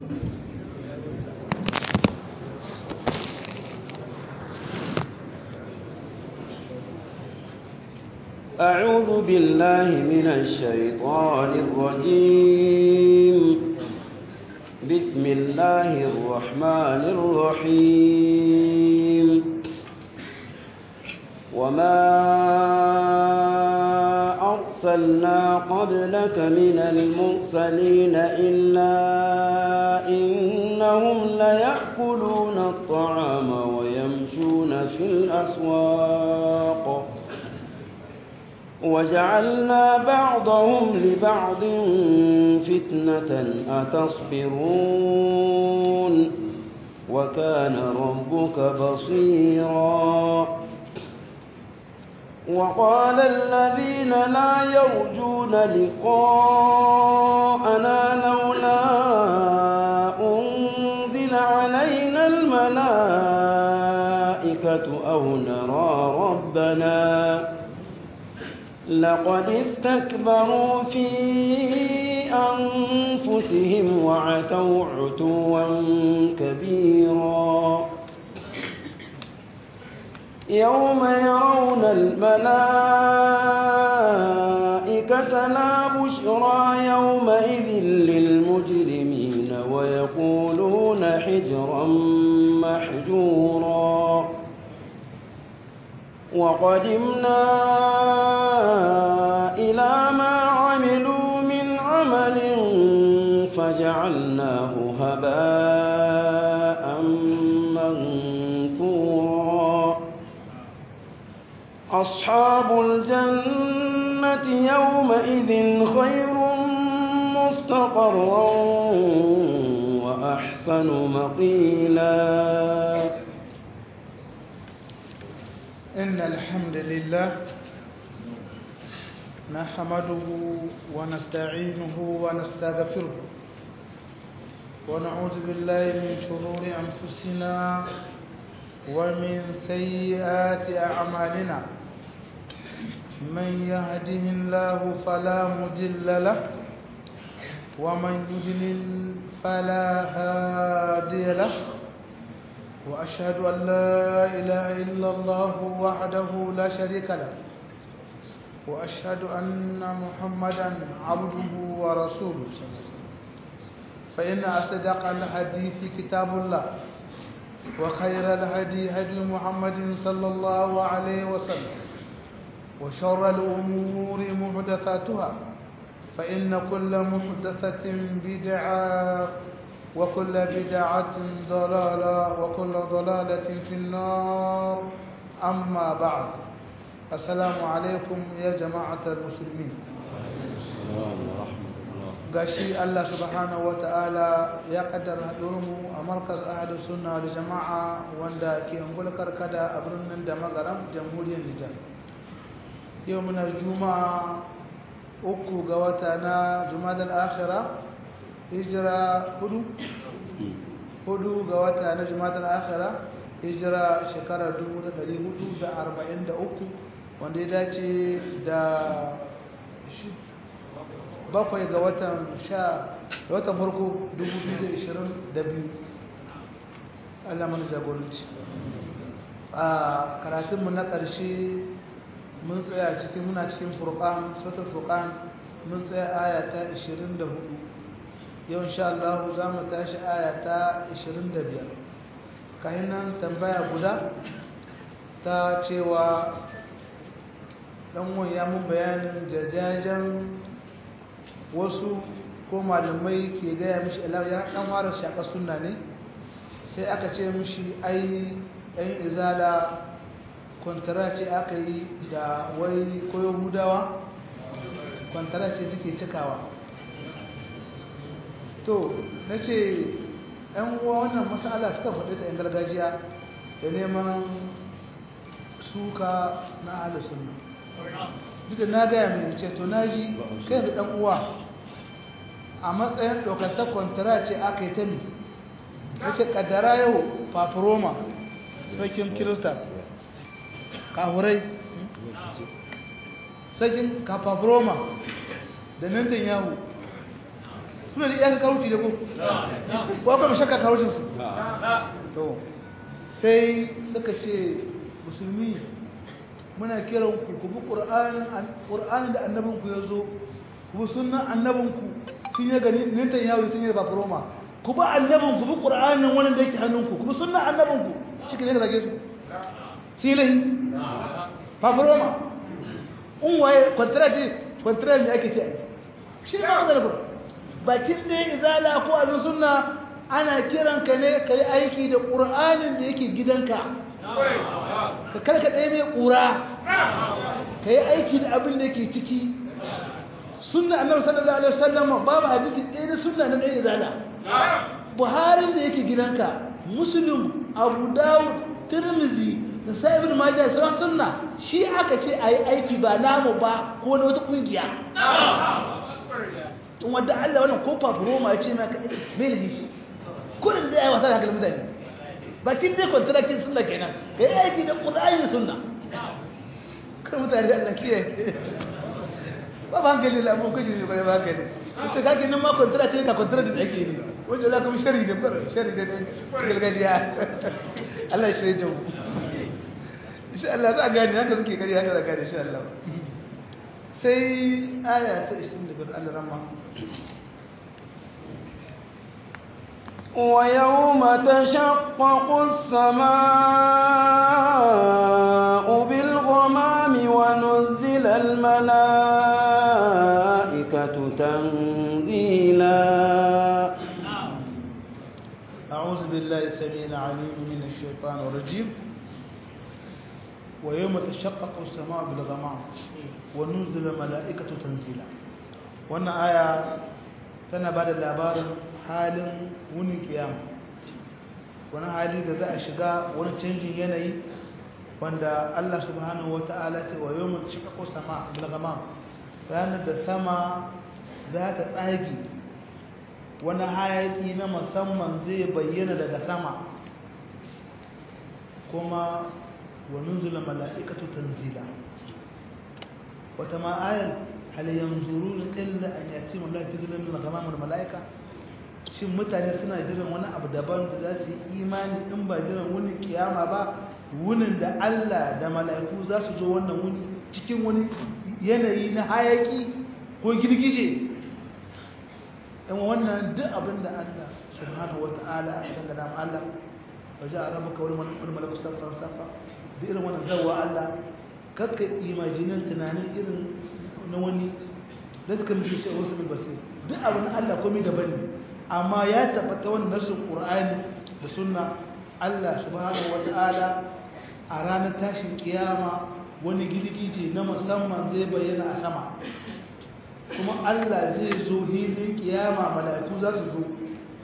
أعوذ بالله من الشيطان الرجيم بسم الله الرحمن الرحيم وما أرسلنا قبلك من المرسلين إلا إنهم ليأكلون الطعام ويمشون في الأسواق وجعلنا بعضهم لبعض فتنة أتصبرون وكان ربك بصيرا وقال الذين لا يرجون لقاءنا لولا أنزل علينا الملائكة أو نرى ربنا لقد استكبروا في أنفسهم وعتوا عتوا كبيرا يوم يرون الملائكة لا بشرى يومئذ للمجرمين ويقولون حجرا محجورا وقدمنا إلى ما عملوا من عمل فجعلناه هباء منثورا أصحاب الجنة يومئذ خير مستقرا وأحسن مقيلا إن الحمد لله نحمده ونستعينه ونستغفره ونعوذ بالله من شرور أنفسنا ومن سيئات أعمالنا من يهده الله فلا مضل له ومن يضلل فلا هادي له وأشهد أن لا إله إلا الله وحده لا شريك له وأشهد أن محمدا عبده ورسوله فإن أصدق الحديث كتاب الله وخير الهدي هدي محمد صلى الله عليه وسلم وشر الأمور محدثاتها فإن كل محدثة بدعة وكل بدعة ضلالة وكل ضلالة في النار أما بعد السلام عليكم يا جماعة المسلمين gashi Allah subhanahu wa ta'ala ya kaddara haɗurmu a markaz ahadu sunna da jama'a wanda ke angulkar kada a birnin da magaram jamhuriyar Nijar yau muna juma'a uku ga wata na jumadal akhira hijira hudu hudu ga wata na jumadal akhira hijira shekara 1443 wanda ya dace da bakwai ga watan sha da watan farko 2022 Allah mana jagoranci a karatunmu na ƙarshe mun tsaya cikin muna cikin furqan suratul furqan mun tsaya aya ta 24 yau insha Allah za mu tashi aya ta 25 kayan nan tambaya guda ta cewa dan ya mun bayanin jajajen wasu ko malamai ke gaya mishi ya dan fara shaka sunna ne sai aka ce mishi ai yan izala kwantara ce aka yi da wai ko yahudawa kwantara ce suke cikawa to na ce yan uwa wannan matsala suka faɗi ta yan gargajiya da neman suka na alisunna duk da na gaya mai ce to na ji kai da ɗan uwa a matsayin ɗaukata kwantara ce aka yi ta mi wace ƙaddara yau fafiroma sarkin kirista kahurai sarkin kafafiroma da nantan yahu suna da iyaka kawuci da ko ko kuma shakka kawucin su to sai suka ce musulmi muna kiran ku ku bi qur'anin da annabinku ya zo ku bi sunnan annabinku sun yi gani nintan yawo sun yi ba roma ku bi annabinku bi qur'anin wannan da yake hannunku ku bi sunnan annabinku shi ne ka zage su silahi fafuroma in waye kwantarati kwantarati ne ake ce shi ne ba zarafi bakin da ya izala ko azin sunna ana kiran ka ne ka yi aiki da ƙur'anin da yake gidanka ka karka ɗaya mai ƙura ka yi aiki da abin da yake ciki sunna annabi sallallahu alaihi wasallam babu hadisi ɗaya da sunna na ɗaya izala buharin da yake gidanka muslim abu dawud tirmizi da sai ibn majah sauran sunna shi aka ce ayi aiki ba namu ba ko na wata kungiya in wanda Allah wannan ko fafuroma ya ce maka me ne shi kullun da yayi wasa da hankalin mutane bakin dai contracting sunna kenan kai aiki da qur'ani sunna kan mutane da Allah kiyaye ba ba hankali la mun kashi ne ba ba hankali ita kake nan ma contract ne ka contract da ake ne wajen la kuma shari da shari da gargajiya Allah ya shirye da mu insha Allah za a gani haka suke gari haka za a gani insha Allah sai aya ta 25 Allah ramma ويوم تشقق السماء بالغمام ونزل الملائكة تنزيلا أعوذ بالله السميع العليم من الشيطان الرجيم ويوم تشقق السماء بالغمام ونزل الملائكة تنزيلا wannan aya tana ba da labarin halin wunin kiyama wani hali da za a shiga wani canjin yanayi wanda Allah subhanahu wata'ala ta wa yau mutu shiga ko sama bilgama ranar da sama za ta tsagi wani hayaki na musamman zai bayyana daga sama kuma wa nunzula mala'ikatu tanzila wata ma'ayar hal yanzuruna illa an yatima Allah fi zulmin al-ghamam wal mala'ika shin mutane suna jiran wani abu daban da za su yi imani in ba jiran wani kiyama ba wunin da Allah da mala'iku za su zo wannan wuni cikin wani yanayi na hayaki ko girgije in wannan duk abin da Allah subhanahu wata'ala ya dangana ma Allah waje a rabu kawai wani malaku safa safa da irin wannan zawa Allah kakka imajinin tunanin irin na wani da suka mutu shi a wasu basir duk abin Allah komai daban ne amma ya tabbata wannan nasin Qur'ani da sunna Allah subhanahu wata'ala a ranar tashin kiyama wani girgije na musamman zai bayyana a sama kuma Allah zai zo hilin kiyama mala'iku za su zo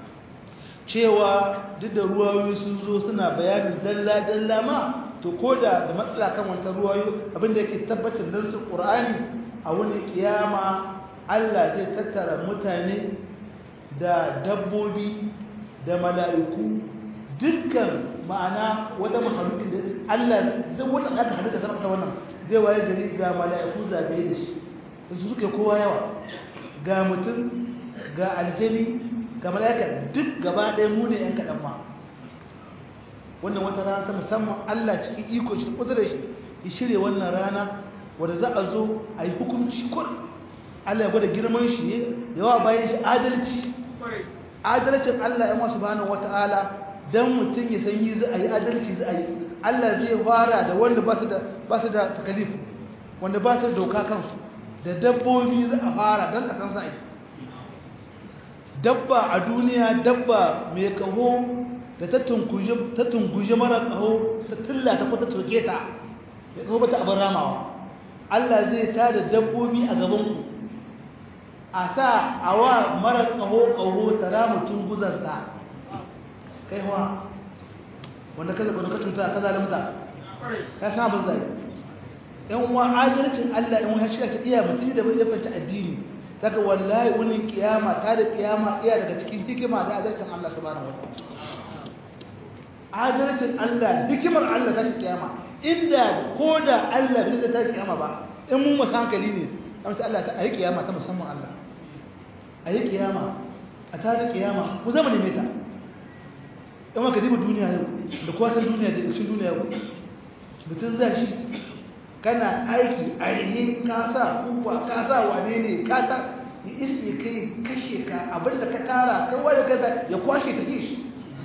cewa duk da ruwayoyi sun zo suna bayanin dalla-dalla ma to ko da da matsala kan wata ruwayo abinda yake tabbacin dan su Qur'ani a wani kiyama Allah zai tattara mutane da dabbobi da mala'iku dukkan ma'ana wata mahalukin da Allah zai wannan aka halitta sama ta wannan zai waye gari ga mala'iku zagaye da shi su suke kowa yawa ga mutum ga aljani ga mala'ika duk gaba ɗaya mu ne 'yan kaɗan ma wannan wata rana ta musamman Allah cikin iko shi ƙudurar shi ya shirya wannan rana wadda za a zo a yi hukunci kur Allah ya gwada girman shi yawa bayan shi adalci adalcin Allah ya masu bani wata'ala don mutum ya san yi za a yi adalci za a yi Allah zai fara da wanda ba su da takalif wanda ba su da doka kansu da dabbobi za a fara don kasan za a yi dabba a duniya dabba mai kaho da ta tunguje mara kaho ta tilla ta kwata turke ta ya kaho bata abin ramawa Allah zai ta da dabbobi a gabanku a sa a wa mara kaho kaho ta rama tunguzarta kai wa wanda ka zaɓa ka cuta ka zalimta ka san abin zai yan uwa adalcin Allah in wani shi ta iya mutum da bai fanta addini saka wallahi wani kiyama ta da kiyama iya daga cikin hikima da adalcin Allah subhanahu wataala adalcin Allah hikimar Allah ta kiyama inda ko da Allah bai da ta kiyama ba in mun masu hankali ne amma Allah ta ayi kiyama ta musamman Allah ayi kiyama a tare kiyama ku zama neme ta in waka diba duniya yau da kwasan duniya da ƙarshen duniya yau mutum za shi kana aiki a rihe ka sa kuwa ka sa wane ne ka ta ya iske kai kashe ka abinda ka tara kai wani gaza ya kwashe ta shi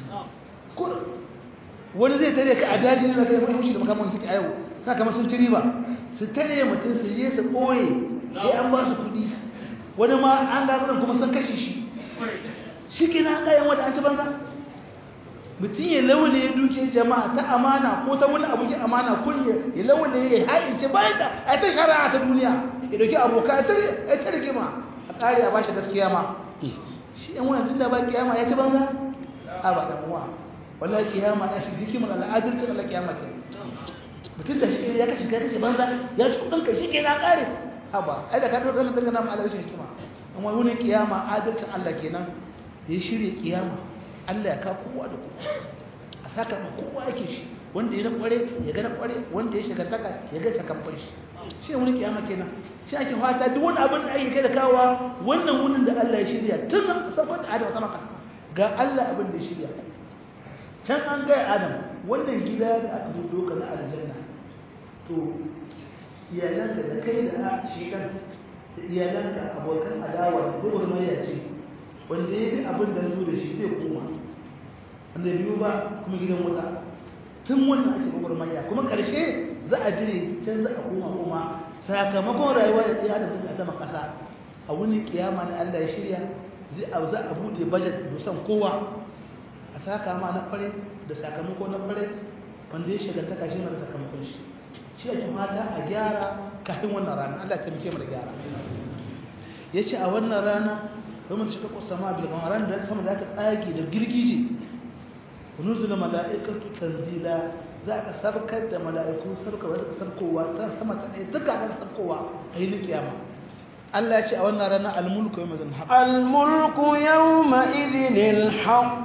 wani zai tare ka a daji da kai mai mushi da makamun suke a yau sa kamar sun ci riba su tare mutum su je su ɓoye ya an ba su kuɗi wani ma an gano kuma sun kashe shi shi ke na kayan wata an ci banza mutum ya laule ya duke jama'a ta amana ko ta wani abu ya amana kun ya laule ya haɗe ce bayan da a ta shari'a ta duniya ya dauki aboka ya ta rigima a ƙari a ba shi gaskiya ma shi yan wani tun da ba kiyama ya ci banza a ba da muwa wallahi kiyama ya shi hikimar al'adalcin Allah kiyama ke mutum da shi ya kashe kashe banza ya ci kudin kai shi ke na ƙare haba ai da ka ɗauka kan dangana mu adalcin hikima amma wani kiyama adalcin Allah kenan da ya shirya kiyama Allah ya ka kowa da kowa a saka ma kowa yake shi wanda ya na kware ya ga na kware wanda ya shiga taka ya ga sakamfan shi shi wani kiyama kenan shi ake fata duk wani abin da ake kai da kawa wannan wunin da Allah ya shirya tun sabon da Adam sama ga Allah abin da ya shirya can an ga Adam wannan gida da aka budo ka na aljanna to iyalanka da kai da shi kan da iyalanka abokan adawa da gwagwarmaya ce wanda ya bi abin da zo da shi zai koma wanda biyu ba kuma gidan wuta tun wannan ake gwagwarmaya kuma ƙarshe za a jire can za a koma koma sakamakon rayuwa da tsaye da suka a sama ƙasa a wani kiyama na Allah ya shirya zai a za a buɗe bajet musan kowa a saka ma na kware da sakamako na kware wanda ya shiga ta kashi mara sakamakon shi shi ake fata a gyara kafin wannan rana Allah ta muke mu da gyara ya ce a wannan rana domin shiga kusama bil ran da sama da aka tsage da girgije nuzula mala'ikatu tanzila za ka sabkar da mala'iku sabka wa zaka sabkowa ta sama ta ɗaya duka ga sabkowa a yi kiyama Allah ya ce a wannan rana al-mulku yawma zan haqq al-mulku yawma idhin al-haqq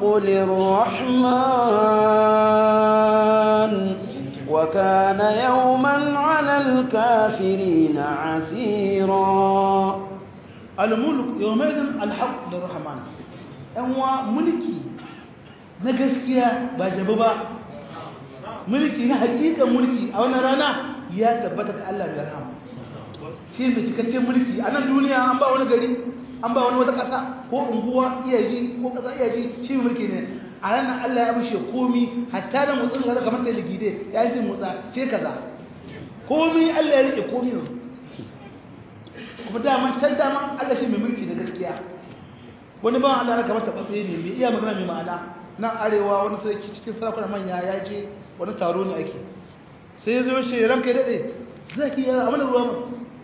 lirrahman wa kana yawman 'ala al-kafirin 'asira al-mulku yawma idhin al-haqq lirrahman an wa mulki na gaskiya ba jabu ba mulki na hakikan mulki a wannan rana ya tabbata ga Allah mai rahama shi mai cikakken mulki a nan duniya an ba wani gari an ba wani wata ƙasa ko unguwa iyaji ko ƙasa iyaji shi mulki ne a ranar Allah ya mushe komi hatta da motsin da kamar da ligide ya yi motsa ce kaza komi Allah ya rike komi ne kuma dama can dama Allah shi mai mulki na gaskiya wani ba Allah kamar taɓaɓɓe ne mai iya magana mai ma'ana nan arewa wani sarki cikin sarakuna manya ya je wani taro ne ake sai ya zo shi ranka ya daɗe zaki yi abin da ruwa mu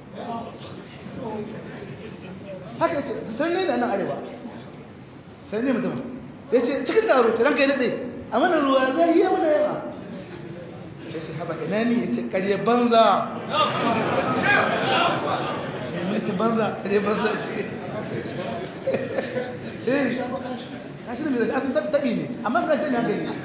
haka ya ce sai ne da nan arewa sai ne mutum ya ce cikin taro ce ranka ya daɗe a mana ruwa zai yi mana yawa ya ce haɓa ina ne ya ce ƙarye banza banza ƙarye banza ce kashi da mai zai asin tabi ne amma ka ce ne haka ne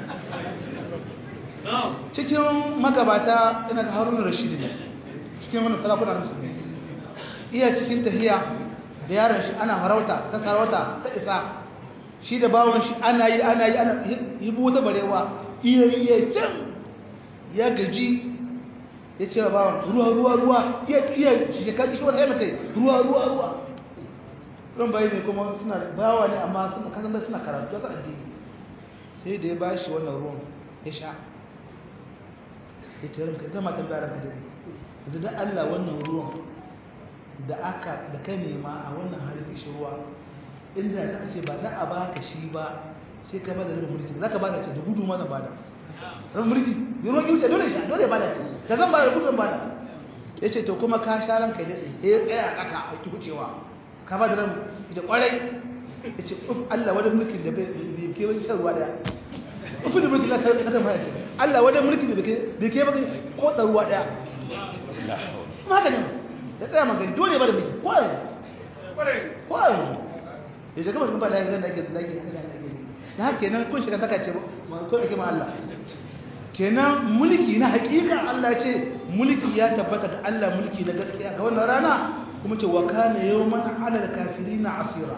cikin magabata ina ga haruna rashidi ne cikin wani sarakuna na musulmi iya cikin tahiya da yaron shi ana harauta ta sarauta ta isa shi da bawon shi ana yi ana yi ana hibu ta barewa iya iya can ya gaji ya ce wa bawon ruwa ruwa ruwa iya iya shekaru shi wata yana kai ruwa ruwa ruwa ɗan bayi ne kuma suna bawa ne amma suna kasan bai suna karatu ta addini sai da ya ba shi wannan ruwan ya sha ya ce ranka zama tambaya ranka da yanzu da Allah wannan ruwan da aka da kai nema a wannan halin ishi ruwa inda za a ce ba za a baka shi ba sai ka bada rabin mulki za ka bada ce da gudu ma zan bada rabin mulki yi ruwan kyauta dole sha dole bada ce ka zan bada da gudun bada ya ce to kuma ka sha ranka ya daɗe ya tsaya a ƙasa a ki wucewa ka ba da ran ita kwarai ya ce uf Allah wadda mulkin da bai ke wani shan ruwa daya ufin da mulkin la ta kasa ma ya ce Allah wadda mulkin da bai ke baka ko da ruwa daya haka ne ya tsaya magani dole ba da mulki ko a ko a ya ce kamar kuma da ya ganda ake da ake da haka kenan kun shiga saka ce ko da kima Allah kenan mulki na hakika Allah ce mulki ya tabbata ga Allah mulki na gaskiya ga wannan rana kuma ce wa kana yawman ala al-kafirina asira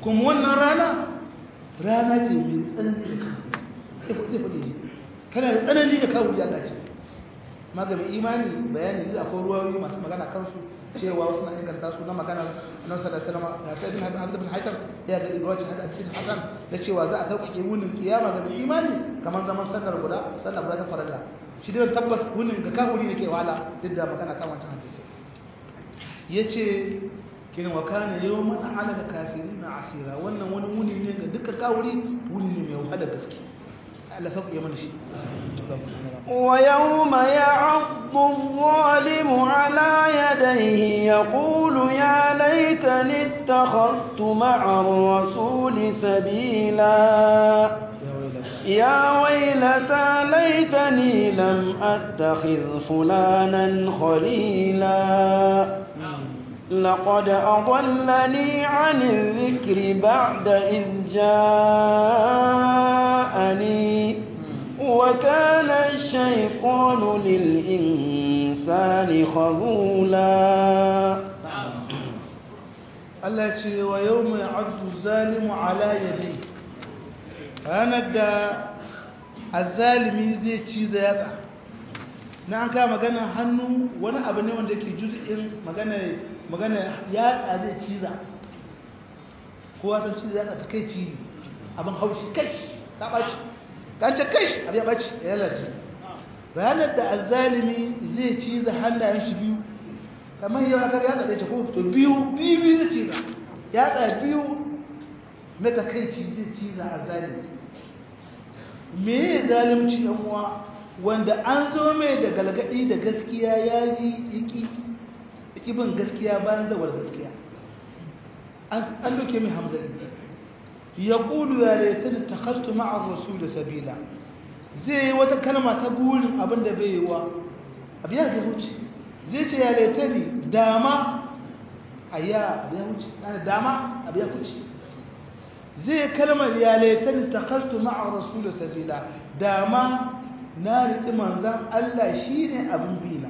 kuma wannan rana rana ce mai tsanani da kawo sai faɗi shi kana da tsanani da kawo ya ce maganin imani bayani zai akwai ruwayoyi masu magana kansu cewa wasu na inganta su na magana nan sa da salama ya kai bin hakan bin hakan ya ga ruwaci haka cikin hakan da cewa za a sauƙaƙe wunin kiyama ga mai imani kamar zaman sallar guda sallar guda ta farilla shi dai tabbas wunin ga kawuri ne ke wahala duk da magana kan wancan hadisi yace kin wa kana yawman ala kafirin asira wannan wani wuni ne ga dukkan kawuri wuni ne mai wahala gaske Allah sauƙaƙe mana shi ويوم يعض الظالم على يديه يقول يا ليتني اتخذت مع الرسول سبيلا يا ويلتى ليتني لم أتخذ فلانا خليلا لقد أضلني عن الذكر بعد إذ جاءني وكان الشيطان للإنسان خذولا Allah ce wa yau mai abdu zalimu ala yadai ranar da azalimi zai ci da yatsa na an kama magana hannu wani abu ne wanda ke juz'in magana magana yatsa zai ciza kowa san ci da yatsa ta kai ci abin haushi kai ta ɓaci kance kai abu ya ɓaci ya lalace ranar da azalimi zai ci da hannayen shi biyu kamar yau akar yatsa ɗaya ce ko to biyu biyu biyu zai ciza yatsa biyu na takaici zai ciza a zalimi me ya zalimci yan uwa wanda an zo mai da galgadi da gaskiya ya ji iki iki bin gaskiya bayan zawar gaskiya an doke mai hamzari ya ƙulu ya laitani ta kastu ma'ar rasu da sabila zai yi wata kalma ta burin abin da bai yi wa abu ya wuce zai ce ya laitani dama a ya abu ya wuce dama abu ya wuce zai kalmar ya laitani ta kastu ma'ar rasu da sabila dama na riƙi manzan Allah shi ne abin bina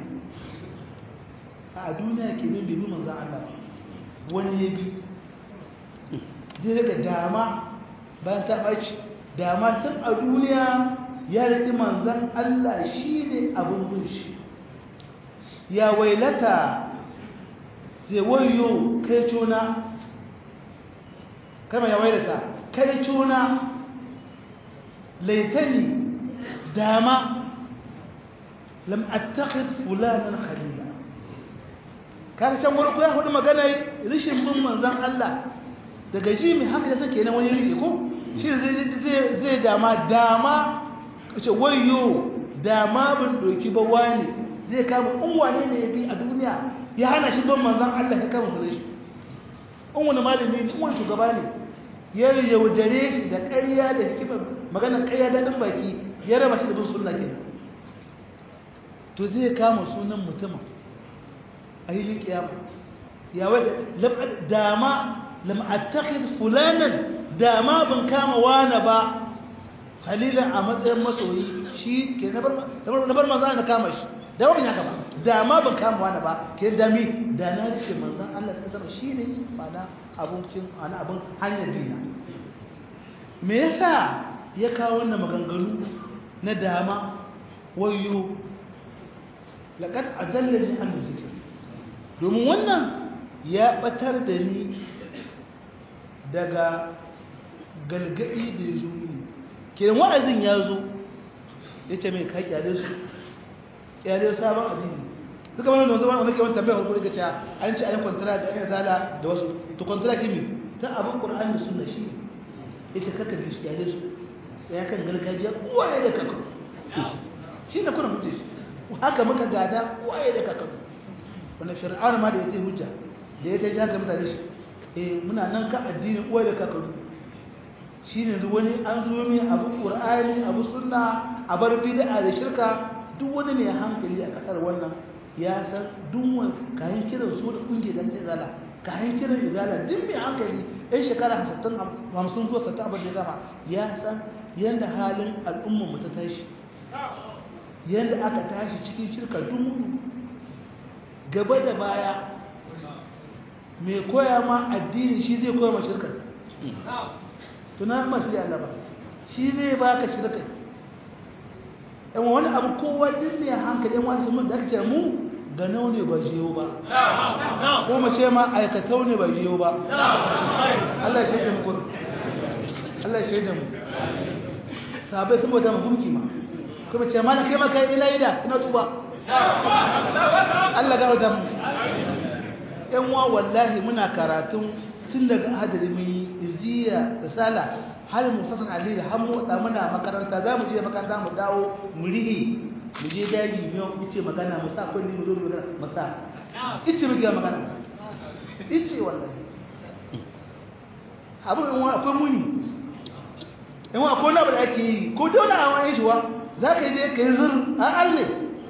a duniya ke min bibi manzan Allah wani ya bi zai daga dama bayan ta ɓaci dama tun a duniya ya riƙi manzan Allah shi ne abin bin shi ya wailata zai wayo kai cuna kama ya wailata kai cuna laitani dama lam attakhid fulanan khalila kaga can wurin ya hudu magana rishin bin manzon Allah daga ji mai haka da take nan wani rike ko shi zai zai dama dama kace wayyo dama bin doki ba wani zai kama unwane ne yafi a duniya ya hana shi bin manzon Allah ya kama gare shi unwani malami ne unwani shugaba ne ya yaudare shi da ƙarya da hikimar magana ƙarya daɗin baki ya raba shi da bin sunna kenan to zai kama sunan mutumin a yi kiyama ya wadda dama lam'attakid fulanan dama ban kama wani ba khalilan a matsayin masoyi shi ke na bar manzan na kama shi da ban haka ba dama ban kama wani ba ke dami da na ce manzan Allah ta sama shi ne mana abincin ana abin hanyar dina me yasa ya kawo wannan maganganu na dama wayo laƙad adallani an zikir domin wannan ya ɓatar da ni daga galgadi da ya zo ne kenan wa'azin ya zo ya ce mai kai kyale su kyale sabon addini suka wani da zama wani kewan tambayar harkar gaca an ce ayin kwantara da ayin zala da wasu to kwantara kimi ta abin ƙur'an da suna shi ya ce kaka bi su kyale su ya kan gargajiya uwaye da kakar shi na kuna hujja shi haka muka gada uwaye da kakar wani fir'aun ma da ya ce hujja da ya ta ji haka mutane shi eh muna nan kan addinin uwaye da kakaru shi ne wani an zo mai abu ƙur'ani abu sunna a bar bid'a da shirka duk wani ne hankali a kasar wannan ya san duk wani kayan kiran su da kunge da ake zala kayan kiran izala duk mai hankali ɗan shekara hamsin zuwa sattan abin da ya gama ya san yadda halin al'ummar mu ta tashi yadda aka tashi cikin shirka dumu gaba da baya mai koya ma addini shi zai koya ma shirkar tuna masu yi Allah ba shi zai baka shi da kai yan wani abu kowa din ne hankali yan wasu mun da aka ce mu ga nau ne ba jiyo ba ko mu ce ma aikatau ne ba jiyo ba Allah shi da mu kur Allah shi da mu sabai sun bauta mu gunki ma kuma ce ma na kai maka ina ida ina tuba Allah ga da mu yan wa wallahi muna karatun tun daga hadari mun yi izjiya risala har mu fasan ali da har mu da muna makaranta za mu je makaranta mu dawo mu rihi mu je daji mu yi ce magana mu sa kulli mu zo mu mu sa ice mu ga magana ice wallahi abu in wa akwai muni in wa akwai na da ake yi ko dole a wani shi wa za ka je ka yi zur a alle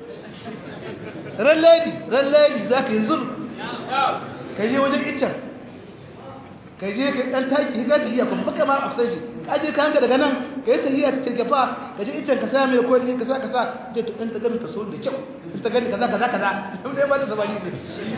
ran lady ran lady za ka yi zur ka je wajen iccen ka je ka dan taki ka tafiya kuma baka ma afsaji ka je ka hanga daga nan ka yi tafiya ta kirgafa ka je iccen ka sa mai kwalli ka sa ka sa je to dan ta gani ka so da kyau in ta gani kaza kaza kaza mun dai ba ta zabani ne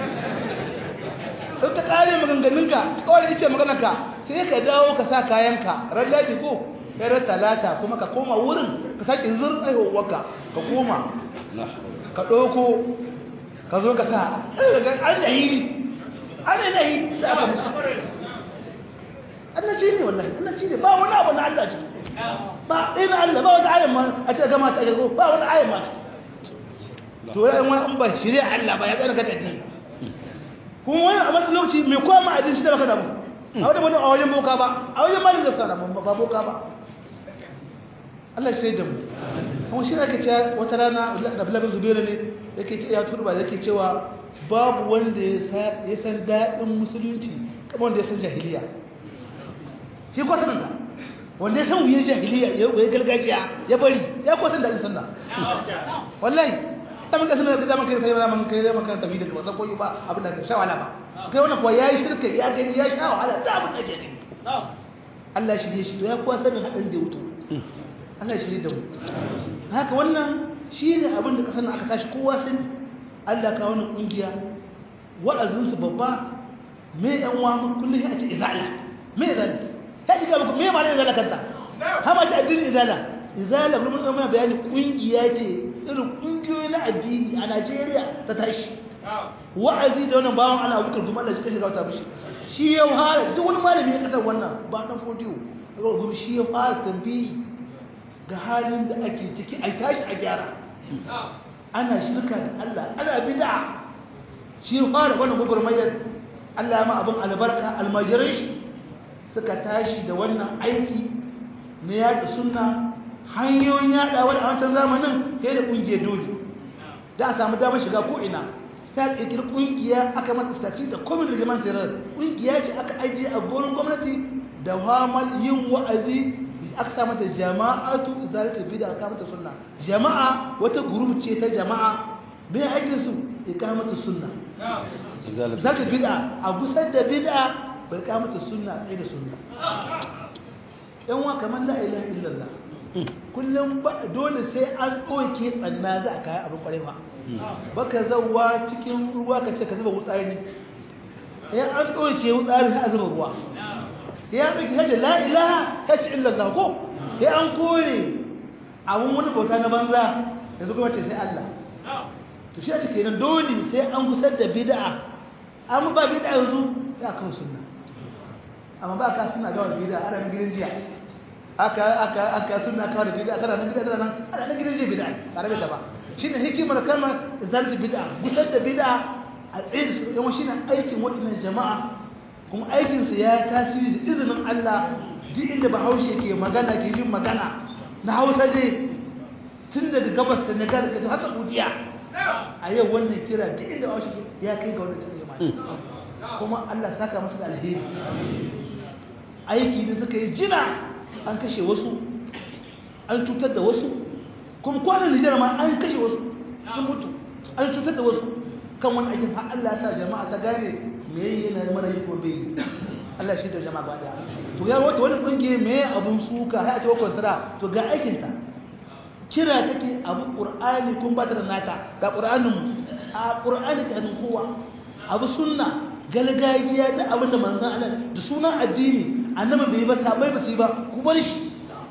in ta kare maganganun ka kawai iccen maganar ka sai ka dawo ka sa kayan ka ran ladi ko kai ran talata kuma ka koma wurin ka sake zur aihuwarka ka koma ka ɗauko ka zo ka sa an da yiri an da yiri da aka mutu annaci ne wallahi annaci ne ba wani abu na Allah ciki ba ɗaya na Allah ba wata ayan ma a ce gama ta gago ba wani ayan ma ciki to ya yi wani ba shirya Allah ba ya ƙarƙa da dini kuma wani a matsayin lokaci mai koma a din shi da baka damu a wajen wani a wajen boka ba a wajen malin da suka damu ba boka ba Allah shi da mu kuma shi ake cewa wata rana da Abdullahi Zubairu ne yake ce ya turba yake cewa babu wanda ya san daɗin musulunci kamar wanda ya san jahiliya shi kwasan da wanda ya san wuyar jahiliya ya wuye gargajiya ya bari ya kwasan da alisan da wallahi ta maka sanar da zama kai kai zama kai zama kan tabi da ba san koyi ba abin da ka sha wala ba kai wannan kuwa yayi shirka ya gani ya sha wahala da abin da ke gani Allah shi ne shi to ya kuwa sanin hadin da wuto Allah shi ne da mu haka wannan shi ne abin da kasan aka tashi kowa sani Allah ka wannan kungiya wa'azinsu babba me yan wa kullum ya ce izala me izala ta ji muku me ma'anar izala kanta ha ma ta addinin izala izala kuma mun muna bayani kungiya ce irin kungiyoyi na addini a Najeriya ta tashi wa'azi da wannan bawon ana bukar kuma Allah shi kashe gauta mishi shi ya fara duk wani malami ya kasar wannan ba dan fodiyo kuma shi ya fara tambayi ga halin da ake ciki a tashi a gyara ana shirka da Allah ana bid'a shi ya fara wannan gugurmayar Allah ya ma abin albarka almajirai shi suka tashi da wannan aiki na yaɗa sunna hanyoyin yaɗawa a wancan zamanin sai da ƙungiyar dole da a samu damar shiga ko'ina ta ƙirƙir ƙungiya aka mata staci da komin da jaman tirar ƙungiya ce aka ajiye a gorin gwamnati da hamal yin wa'azi aka sa mata jama'atu izalata bida aka mata sunna jama'a wata gurub ce ta jama'a me aikin su ikamatu sunna zaka bid'a a gusar da bid'a bai kamata sunna tsaye da sunna yan wa kamar la ilaha illallah kullum dole sai an ɗauke tsanna za a kayan abin kwarai ba baka zauwa cikin ruwa ka ce ka zuba wutsari ya an ɗauke wutsari sai a zuba ruwa ya ɗauke hajji la ilaha ya ci illallah ko ya an kore abin wani bauta na banza yanzu kuma ce sai Allah to shi a cike nan dole sai an gusar da bid'a amma ba bid'a yanzu ya kawo sunna amma ba ka suna gawa bid'a ana nan gidan jiya aka aka aka sunna kawo bid'a kana nan gidan nan ana nan gidan jiya bid'a ba rabe ta ba shine hikimar kalmar zalta bid'a gusar da bid'a a tsaye su yawan shine aikin waɗannan jama'a kuma aikin su ya tasiri da izinin Allah duk inda Bahaushe ke magana ke yin magana na Hausa dai tun daga gabas ta Niger da har Saudiya a yau wannan kira duk inda Bahaushe ya kai ga wannan jama'a kuma Allah saka musu da alheri aiki ne suka yi jina an kashe wasu an cutar da wasu kuma kwanan Nijar ma an kashe wasu sun mutu an cutar da wasu kan wani aikin har Allah ta jama'a ta gane me yana mara yi ko bai Allah shi da jama'a ba da to ya wata wani kungiye me abun suka har a ce wakon tara to ga aikin ta kira take abu qur'ani kun ba ta da nata ga qur'anin a qur'ani ta hannun kowa abu sunna galgajiya da abin da manzan Allah da sunan addini annabi bai yi ba sabai ba su yi ba ku bar shi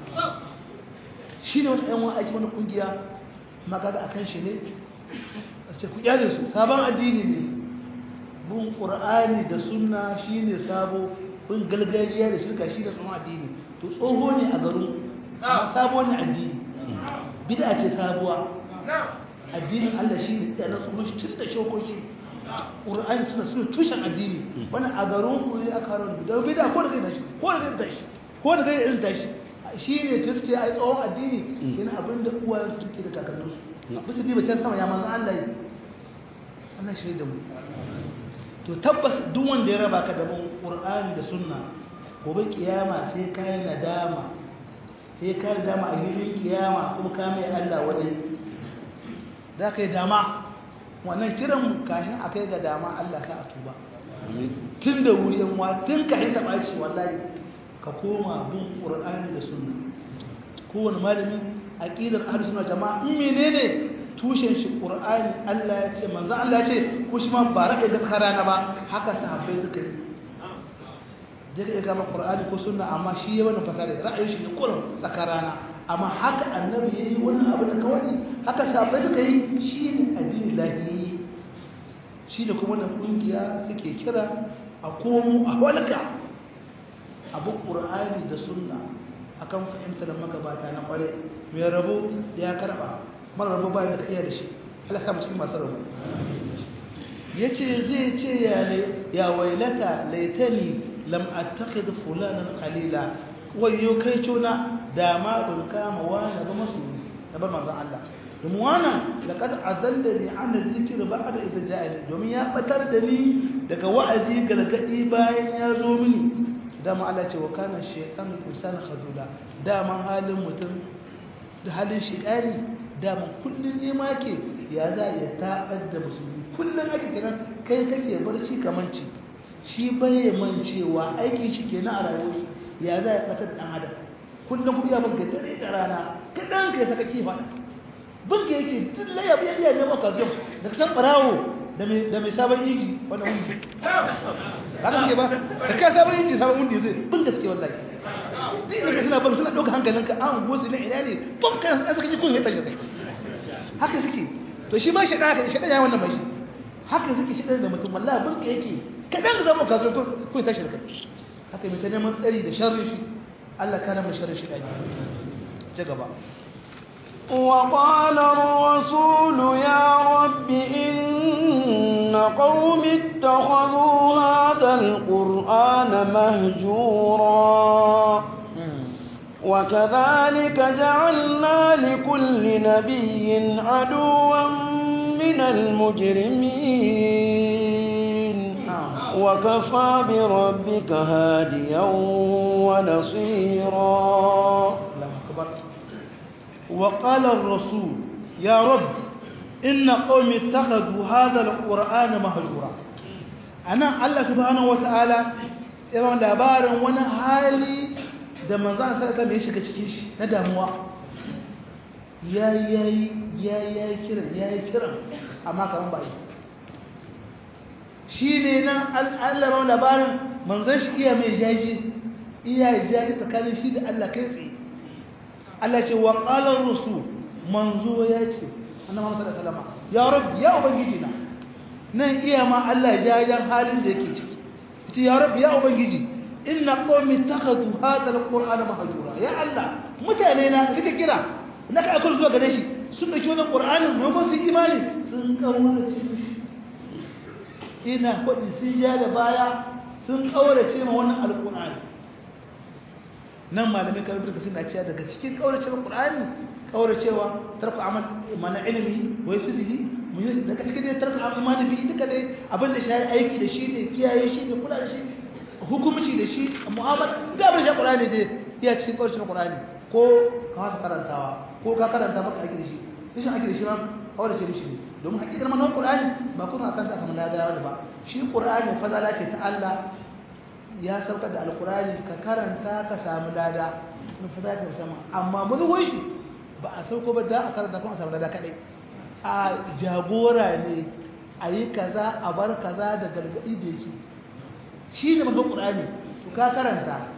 shi ne wata yanwa aiki wani kungiya magaga a kan shi ne a ce ku kyale su sabon addini ne bin ƙur'ani da sunna shi ne sabo bin galgaliya da shirka shi da tsohon addini to tsoho ne a garin amma sabo ne addini bida ce sabuwa addinin Allah shi ne ɗaya na tsohon shi tun da shokoki ƙur'ani suna suna tushen addini wani a garin ku ne aka harar bida bida ko da kai da shi ko da kai da shi ko da kai da irin da shi shi ne ta suke a yi tsohon addini yana abin da uwayen su suke da kakanninsu ba su diba can sama ya manzan Allah yi Allah shi da mu to tabbas duk wanda ya raba ka da mun Qur'ani da sunna gobe kiyama sai ka yi nadama sai ka yi nadama a hilin kiyama kuma ka mai Allah wadai za ka yi dama wannan kiran kashin a kai ga dama Allah ka a tuba tun da wuri yan wa tun ka yi taɓa shi wallahi ka koma bin Qur'ani da sunna kowane malami aqidar ahlus sunna jama'a in menene tushen shi ƙur'ani Allah ya ce manzan Allah ya ce ko shi ma ba raɗe da rana ba haka sahabbai suka yi daga iya gama ƙur'ani ko sunna amma shi ya wani fasari ra'ayin shi ne kurin tsakar rana amma haka annabi ya yi wani abu da kawai haka sahabbai suka yi shi ne addini lahiyi shi da kuma wannan ƙungiya suke kira a komo a walka abu ƙur'ani da sunna akan fahimtar magabata na kware mai rabo ya karɓa mara rabu bayan da ka iya da shi Allah kama cikin masu rabu ya ce zai ce ya wailata laitani lam attakhid fulanan qalila wayo kai cona da ma ban kama wani ba masu da bar manzon Allah domin wannan laqad azallani an dhikr ba'da idza ja'ani domin ya batar da ni daga wa'azi gargadi bayan ya zo mini dama Allah ce wa kana shaytanu insana khadula dama halin mutum da halin shaytani dama kullum nema ke ya za ya taɓar da musulmi kullum ake kenan kai kake barci kamanci shi bai mancewa aikin shi ke na a rayuwar ya za ya ɓatar ɗan adam kullum kuma ya banka dare da rana kaɗan ka ya saka kifa banka yake duk laya biya iya neman kazon da ka san ɓarawo da mai sabon inji wannan wundi ba ka suke ba da ka sabon inji sabon wundi zai bin gaske wallahi duk da ka suna ban suna ɗauka hankalinka an gosi na ina ne bam kan an saka ji kun ya tashi zai haka suke to shi ma shaɗa haka shaɗa ya wannan mai haka suke shaɗa da mutum wallahi bin ka yake kaɗan ka zama kaso kun ya tashi da kai haka mai ta neman tsari da sharri shi Allah kana mai sharri shi ɗaki ci gaba وقال الرسول يا رب إن قوم اتخذوا هذا القرآن مهجورا وكذلك جعلنا لكل نبي عدوا من المجرمين وكفى بربك هاديا ونصيرا وقال الرسول يا رب إن قوم اتخذوا هذا القرآن مهجورا أنا الله سبحانه وتعالى yawan labarin wani hali da manzan sarƙa mai shiga cikin shi na damuwa ya yi kiran ya yi kiran amma kamar ba yi shi ne nan allaban labarin manzan shi iya mai jaji iya jaji tsakanin shi da allah kai tsaye Allah ce wa ƙalar rusu manzo ya ce annabi Muhammad sallallahu alaihi wasallam ya rabbi ya ubangiji na nan iya ma Allah jajan halin da yake ciki ita ya rabbi ya ubangiji inna qaumi takhadhu hadha alqur'ana mahjura ya Allah mutane na kike kira na ka akul zuwa gare shi sun dauki wannan qur'anin mu ba su imani sun kaurace shi ina kudi sun ja da baya sun kaurace ma wannan alqur'ani nan malamai kamar birka suna cewa daga cikin kauracewa qur'ani kauracewa tarku amal mana ilimi wai fizihi mun daga cikin dai tarku amal imani bi duka dai abin da shi aiki da shi ne kiyaye shi ne kula da shi hukumci da shi mu'amala da abin shi qur'ani dai ya cikin kauracewa qur'ani ko ka wasa karantawa ko ka karanta maka aiki da shi rashin aiki da shi ma kaurace mishi ne domin hakikar manon qur'ani ba kuma akan ta kamar da ba shi qur'ani fadala ce ta Allah ya saukar da alkurani ka karanta ka samu lada na fata ka sama amma mazuwai shi ba a sauko ba da a karanta kuma a samu lada kadai a jagora ne a yi kaza a bar kaza da gargaɗi da yake shi ne mafi ƙurani to ka karanta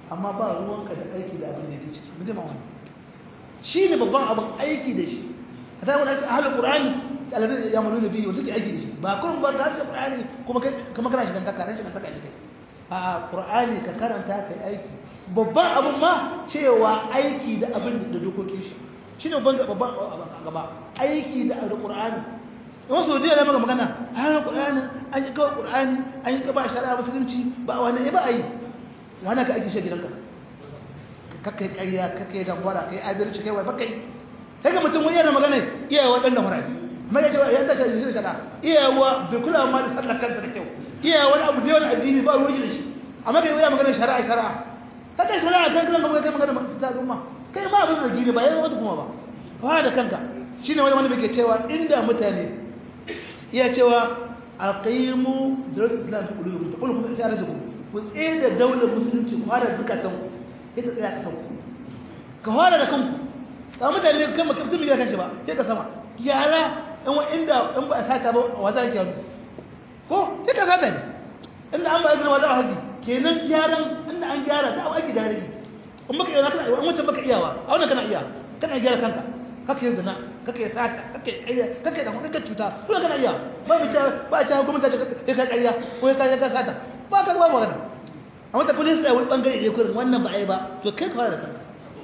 amma ba ruwanka da aiki da abin da yake ciki muje ma wani shi ne babban abin aiki da shi ka sai wani ahalin qur'ani alladhi ya'maluna bihi wa suke aiki da shi ba kullum ba ga qur'ani kuma kai kuma kana shigan kaka ran shigan kaka ne kai a qur'ani ka karanta kai aiki babban abin ma cewa aiki da abin da dokokin shi shine babban babban gaba aiki da qur'ani yawan sau da maka magana a hannun ƙur'ani an yi kawai ƙur'ani an yi kaba shari'a musulunci ba wani ba a yi wani ka ake shi gidanka kakai ƙarya kakai gambara kai adalci kai wai bakai sai ga mutum wani yana magana iyawa ɗan da murari mai ya ce ya tashi da shi shari'a iyawa bai kula ma da sallar kansa da kyau iyawa wani abu da yawan addini ba ruwan shi da shi amma kai yana magana shari'a shari'a kakai shari'a kan kan gaba kai magana ta zuma kai ma abin zargi ne ba yawan wata kuma ba fara da kanka shine wani wani bai cewa inda mutane iya cewa aqimu dawlatul islam fi qulubikum taqulu kuma ijara da ku ku tsaye da daular musulunci ku fara zukatan ku sai ka tsaya kasan ku ka fara da kanku ka mutane kan mutum ya kance ba sai ka sama yara dan wa inda dan ba sata ba wa za ki ko sai ka sata ne inda an ba izinin wa za a haji kenan gyaran inda an gyara da aiki da rage in baka iya kana in wancan baka iyawa a wannan kana iya kana gyara kanka kake yin zina kake sata kake kayya kake da kake cuta kuma kana iya ba mu ce ba ce gwamnati ta kai ka kayya ko ka ka sata ba ka ba magana amma ta police da wani bangare ne kurin wannan ba ai ba to kai ka fara da kanka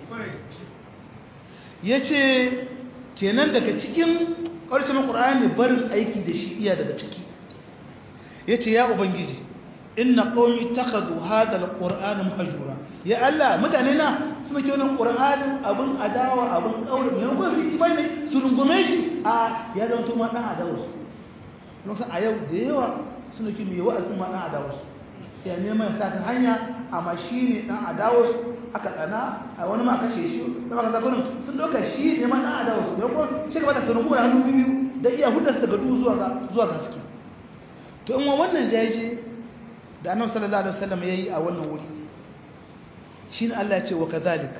yace kenan daga cikin ƙarshen Qur'ani barin aiki da shi iya daga ciki yace ya ubangiji inna qaumi takhadhu hadha alqur'ana mahjura ya Allah mutane na suna ke wannan qur'anin abun adawa abun kaure ne ko su imani su rungume shi a ya zama to ma dan adawa su don sa a yau da yawa suna ke mai wa'azin ma dan adawa su ya neman sa ta hanya amma shi ne dan adawa su aka tsana a wani ma kashe shi da maka zakonin sun doka shi ne ma dan adawa su ne ko shi gaba da sunungu da hannu biyu da iya hudar daga duhu zuwa ga zuwa ga haske to in wannan jaje da annabi sallallahu alaihi wasallam yayi a wannan wuri shine Allah ya ce wa kadhalik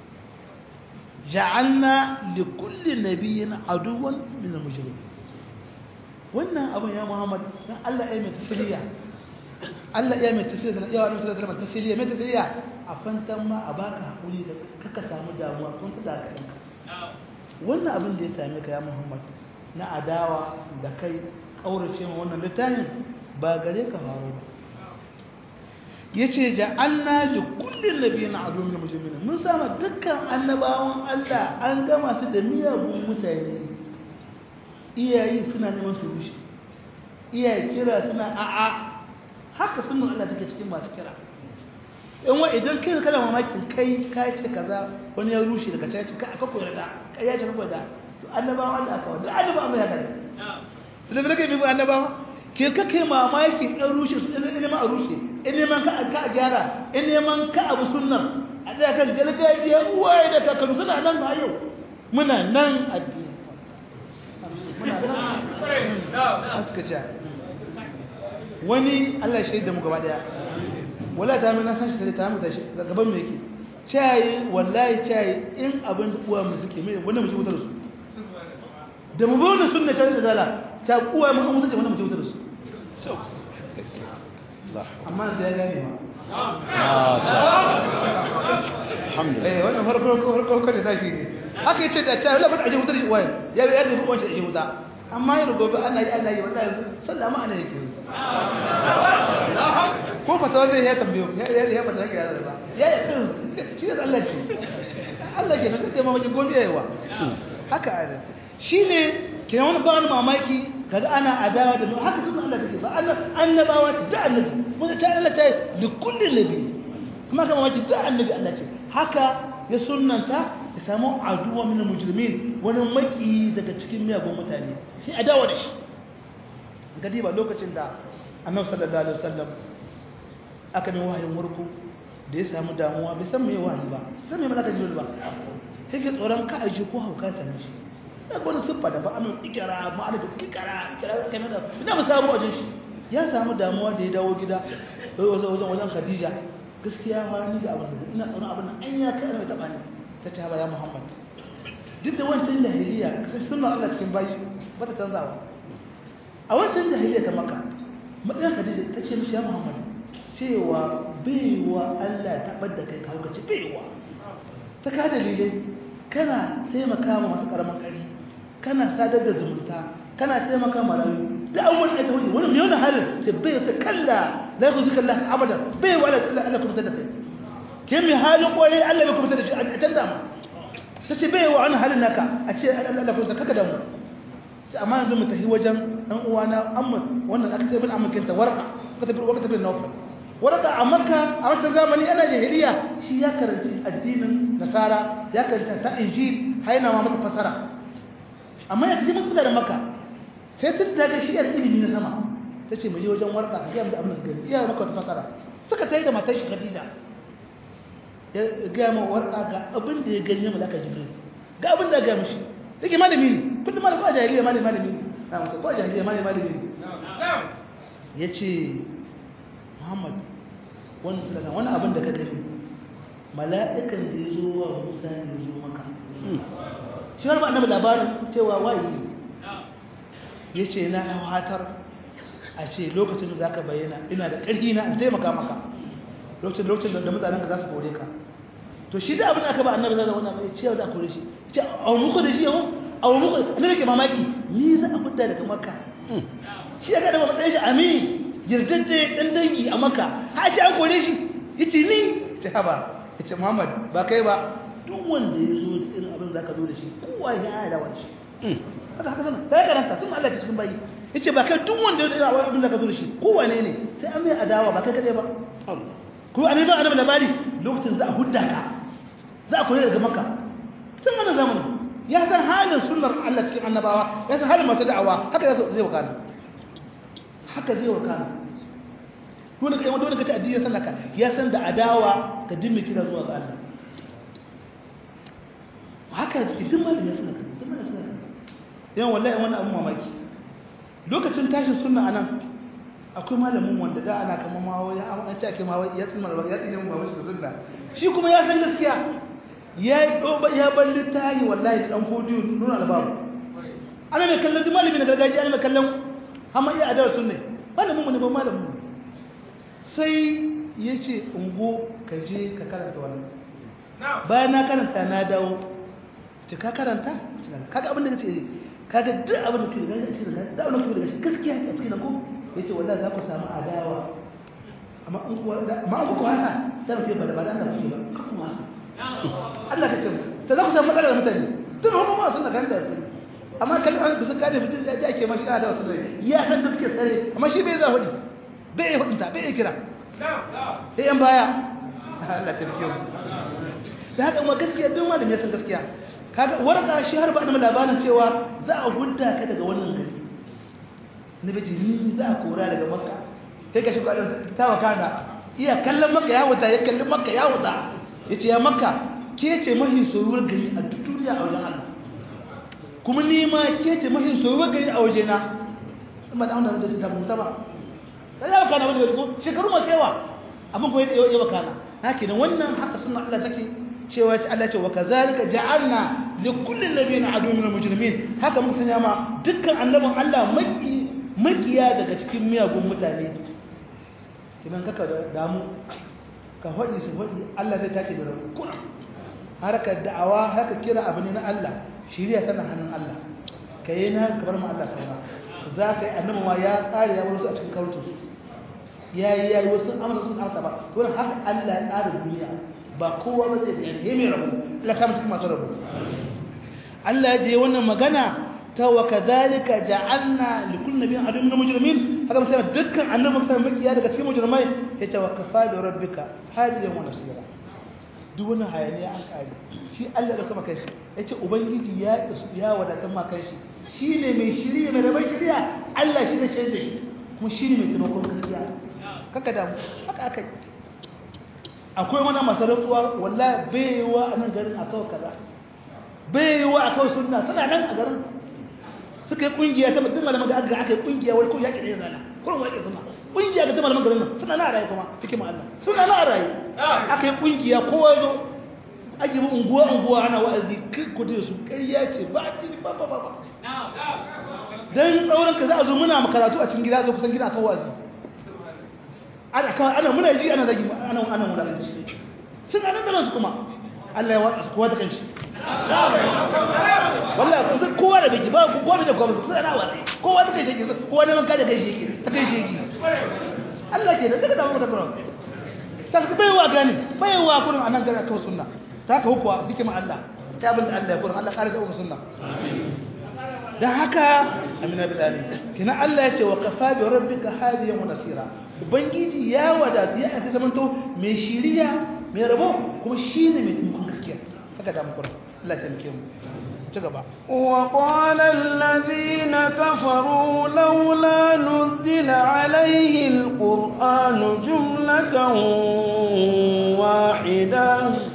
ja'alna li kulli nabiyyin aduwan min al-mujrimin wannan abin ya Muhammad dan Allah ya mai tasliya Allah ya mai tasliya da ya annabi sallallahu alaihi wasallam tasliya mai tasliya a fantan ma a baka hakuri da kaka samu damuwa kun ta da kanka wannan abin da ya same ka ya Muhammad na adawa da kai kaurace ma wannan littafin ba gare ka faru ba yace ja'alna li kulli nabiyyin aduwwan min mujrimin mun sama dukkan annabawan Allah an gama su da miyagun mutane iyayi suna neman su rushe iyaye kira suna a'a haka sunan Allah take cikin masu kira in wa idan kai kana mamakin kai ka ce kaza wani ya rushe daga caci ka aka koyar da kai ya ce ka koyar da to annabawan Allah aka wanda annabawan mai haka ne da bai kai bi annabawa ke kake mamaki ɗan rushe su ɗan neman a rushe in neman ka a gyara in neman ka abu sunnan a ɗaya kan gargajiya uwaye da kakannu suna nan ba yau muna nan addini muna nan suka ce wani Allah shi da mu gaba daya wala ta mai nasan shi da ta mu tashi gaban me yake cayi wallahi cayi in abin da uwa mu suke mai wannan mu ji wutar su da mu bi wannan sunna ta da zala ta uwa mu mutunce wannan mu ji wutar su amma sai ya gane ma eh wannan farko farko farko da zaki ne haka yace da ta labar aje wutar uwa ya ya da ruwan shi aje wuta amma yau gobe ana yi ana yi wallahi sallama ana yake ko fatawa zai ya tambayo ya ya fata yake ya ba ya ya din shi da Allah ce Allah ke nan da mamaki gobe yawa haka ana shine kina wani ba wani mamaki kaga ana adawa da haka sunan Allah take ba Allah annabawa ta da annabi mun ta Allah ta li kulli nabi kuma kama mamaki da annabi Allah ce haka ya sunnanta ya samu aduwa min mujrimin wani maki daga cikin miyagun mutane sai adawa da shi gadi ba lokacin da annabi sallallahu alaihi wasallam aka mai wahayin murku da ya samu damuwa bai san me wahayi ba san me malaka jibril ba sai ke tsoron ka aje ko hauka same shi da wani siffa da ba amin ikira ma'ana da ikira ikira kai da ina mu samu wajen shi ya samu damuwa da ya dawo gida wajen wajen wajen khadija gaskiya ma ni da abin da ina tsoron abin nan an ya kai mai taba ni ta ce ya muhammad duk da wancan jahiliya sai sunna Allah cikin bayi ba ta canzawa a wancan jahiliya ta maka matsayin khadija ta ce mishi ya muhammad cewa baiwa Allah ya tabar da kai kawo kace baiwa ta ka dalilai kana taimaka ma masu karaman kari kana sadar da zumunta kana taimaka ma rayu da an wani ta wani wani mai wani halin ce bai ta kalla la ku zika Allah abada bai wa Allah Allah kuma da kai ke mai halin kwarai Allah bai kuma da shi a can da ta ce bai wa wani halin naka a ce Allah kuma kaka da mu amma yanzu mu tafi wajen dan uwana amma wannan aka ce bin amakinta warka ka tafi warka tafi nawfa warka a makka a wancan zamani ana jahiliya shi ya karanci addinin nasara ya karanta ta injil haina ma mata fasara amma ya tafi mutu da makka sai tun da ga shi yar ilimi na sama ta ce mu je wajen warka ka gaya mu abin da gani iya maka wata fasara suka tayi da matar shi khadija ya gaya ma warka ga abin da ya gani na malaka jibril ga abin da ya gaya mishi take malami ne kullum malami a jahiliya malami malami na musa ko a jahiliya malami malami ya ce muhammad wani sulaka wani abin da ka gani mala'ikan da ya zo wa musa ne ya zo maka shi wani ba annabi labarin cewa wayi ya ce na hatar a ce lokacin da za ka bayyana ina da ƙarfi na in taimaka maka lokacin lokacin da mutanen ka za su kore ka to shi da abin da aka ba annabi zai wani abu ya ce za a kore shi ce a muku da shi yau a muku annabi ke mamaki ni za a fita daga makka shi ya gada matsayin shi ami yardajje dan dangi a makka ha ce an kore shi yace ni ce haba yace muhammad ba kai ba duk wanda ya zo da irin abin zaka zo da shi kowa ya yi da wani haka haka sana kai karanta sun Allah ta cikin bayi yace ba kai duk wanda ya zo da irin abin zaka zo da shi kowa ne ne sai an mai adawa ba kai kadai ba ko annabi annabi labari lokacin za a hudda ka za a kore daga makka tun wannan zamanin ya san halin sunnar Allah cikin annabawa ya san halin masu da'awa haka zai wakana haka zai wakana wani kai wanda kace addini ya sallaka ya san da adawa ka dimmi kira zuwa ga Allah haka jiki duk malamin ya sallaka duk malamin ya sallaka yawan wallahi wannan abun mamaki lokacin tashin sunna anan akwai malamin wanda da ana kama ma ya an ce ake ma ya tsimma ya tsimma mu ba shi sunna shi kuma ya san gaskiya ya yi ɗoba ya balli ta yi wallahi da ɗan fodiyo nuna albabu ana mai kallon duk malami na gargajiya ana mai kallon hama iya adawar sun ne malamin mu ne ba malamin mu sai ya ce ungo ka je ka karanta wannan bayan na karanta na dawo ce ka karanta kaga abin da ka ce kaga duk abin da ke daga cikin da abin da ke daga cikin gaskiya a cikin ko ya ce wallahi za ku samu adawa amma an kuwa haka za mu ce ba da ba da Allah kuke ba kan kuma haka Allah ka ce ta za ku samu matsalar mutane tun hukun ma suna ganta da amma kan an bisa kare mutum ya ake mashi da wasu ne ya san da suke tsare amma shi bai za hudi bai yi hudunta bai yi kira sai yan baya Allah ta rike mu da haka ma gaskiya duk malami ya san gaskiya kaga warka shi har ba da labarin cewa za a hudda ka daga wannan gari na bace ni za a kora daga makka sai ka shiga ta wakana iya kallon makka ya wuta ya kallon makka ya wuta ya ce ya maka ke ce mahi soyuwar gari a duk duniya a wajen Allah kuma ni ma ke ce mahi soyuwar gari a wajena amma da wanda da ta musa ba sai ya kana wani ko shekaru masu yawa abin ko ya wakana haka ne wannan haka sunna Allah take cewa ce Allah ce wa kazalika ja'alna li kulli nabiyyin adu min al-mujrimin haka mun sanya ma dukkan annabin Allah maki makiya daga cikin miyagun mutane kinan kaka damu ka faɗi su faɗi Allah zai tashi da rabu kuna harkar da'awa haka kira abu ne na Allah shiriya tana hannun Allah ka yi na ka bar ma Allah saura za ka yi annabi ma ya tsare ya bar su a cikin karutu su ya yi ya yi wasu amsa sun amsa ba to haka Allah ya tsara duniya ba kowa ba zai gani he mai rabu Allah ka cikin masu rabu Allah ya je wannan magana ta wa kadhalika ja'alna li kulli nabiyyin aduwwan mujrimin haka sai dukkan annabi sai makiya daga cikin mujrimai ya ce wa kafa bi rabbika hadiyan wa nasira duk wani hayaniya an kare shi Allah da kuma kai shi yace ubangiji ya ya wadatan ma kai shi shine mai shiriya mai rabai shiriya Allah shi ne shaida shi kuma shine mai taimakon gaskiya kaka damu haka akai akwai wani masarautuwa wallahi baiwa a nan garin akawa kaza baiwa akawa sunna suna nan a garin suka yi kungiya ta mutum malaman da aka aka yi kungiya wai ko yaƙi ne zana ko wai yaƙi suna kungiya ga ta malaman garin nan suna na raye kuma hikima Allah suna na raye aka yi kungiya kowa zo ake bi unguwa unguwa ana wa'azi kai ku da su ƙarya ce ba a tini ba ba ba ba dan tsauran ka za a zo muna karatu a cikin gida zo kusan gida akan wa'azi ana kawai ana muna ji ana zagi ana ana wulakanci sun ana da su kuma Allah ya watsa su kowa ta kanshi wallahi kun san kowa da biki ba kowa da kowa kun ana watsa kowa ta kai shi kowa ne man kada kai shi ta kai shi Allah ke da daga da mu da Qur'an ta ka bai wa gani bai wa kurin anan gara kawai sunna ta ka hukwa hikima Allah ta bin Allah ya kurin Allah kare da sunna dan haka amina bilali kina Allah ya ce wa kafa bi rabbika hadiyan wa nasira ubangiji ya wadatu ya aka zamanto mai shiriya mai rabo kuma shine mai taimakon gaskiya haka da mu kurin Allah ya taimake mu ci gaba وقال الذين كفروا لولا نزل عليه القرآن جملة واحدة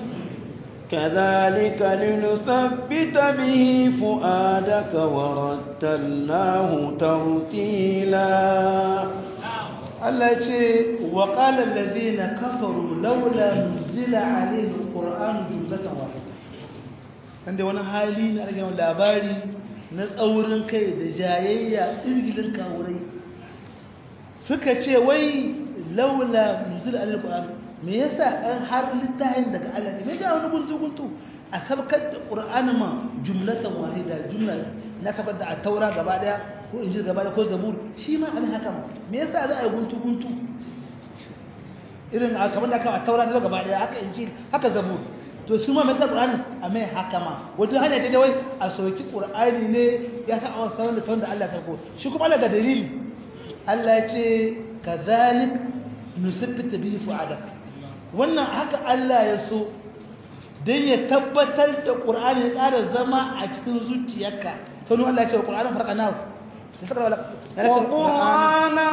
كذلك لنثبت به فؤادك ورتلناه ترتيلا Allah ya ce wa qala allazina kafaru laula nuzila alayhi alquran jumlatan wahida dan da wani hali na rage labari na tsaurin kai da jayayya irgilin kawurai suka ce wai laula nuzila alayhi alquran me yasa an har littafin daga Allah ne me ga wani guntu guntu a sabkar da qur'ani ma jumlatan wahida jumla na kabar da a taura gaba daya ko injil gaba daya ko zabur shi ma an haka me yasa za a yi guntu guntu irin a kamar da aka a taura ta gaba daya haka injil haka zabur to su ma mai sa qur'ani a mai haka ma wato hanya ce da wai a soki qur'ani ne ya sa a sanar da tawon da Allah ya sarko shi kuma Allah ga dalili Allah ya ce kadhalik nusabbita bihi fu'adak wannan haka Allah ya so don ya tabbatar da ƙur'ani ya ƙara zama a cikin zuciyarka sanu Allah ya ce wa ƙur'anin farka nahu وقرآنا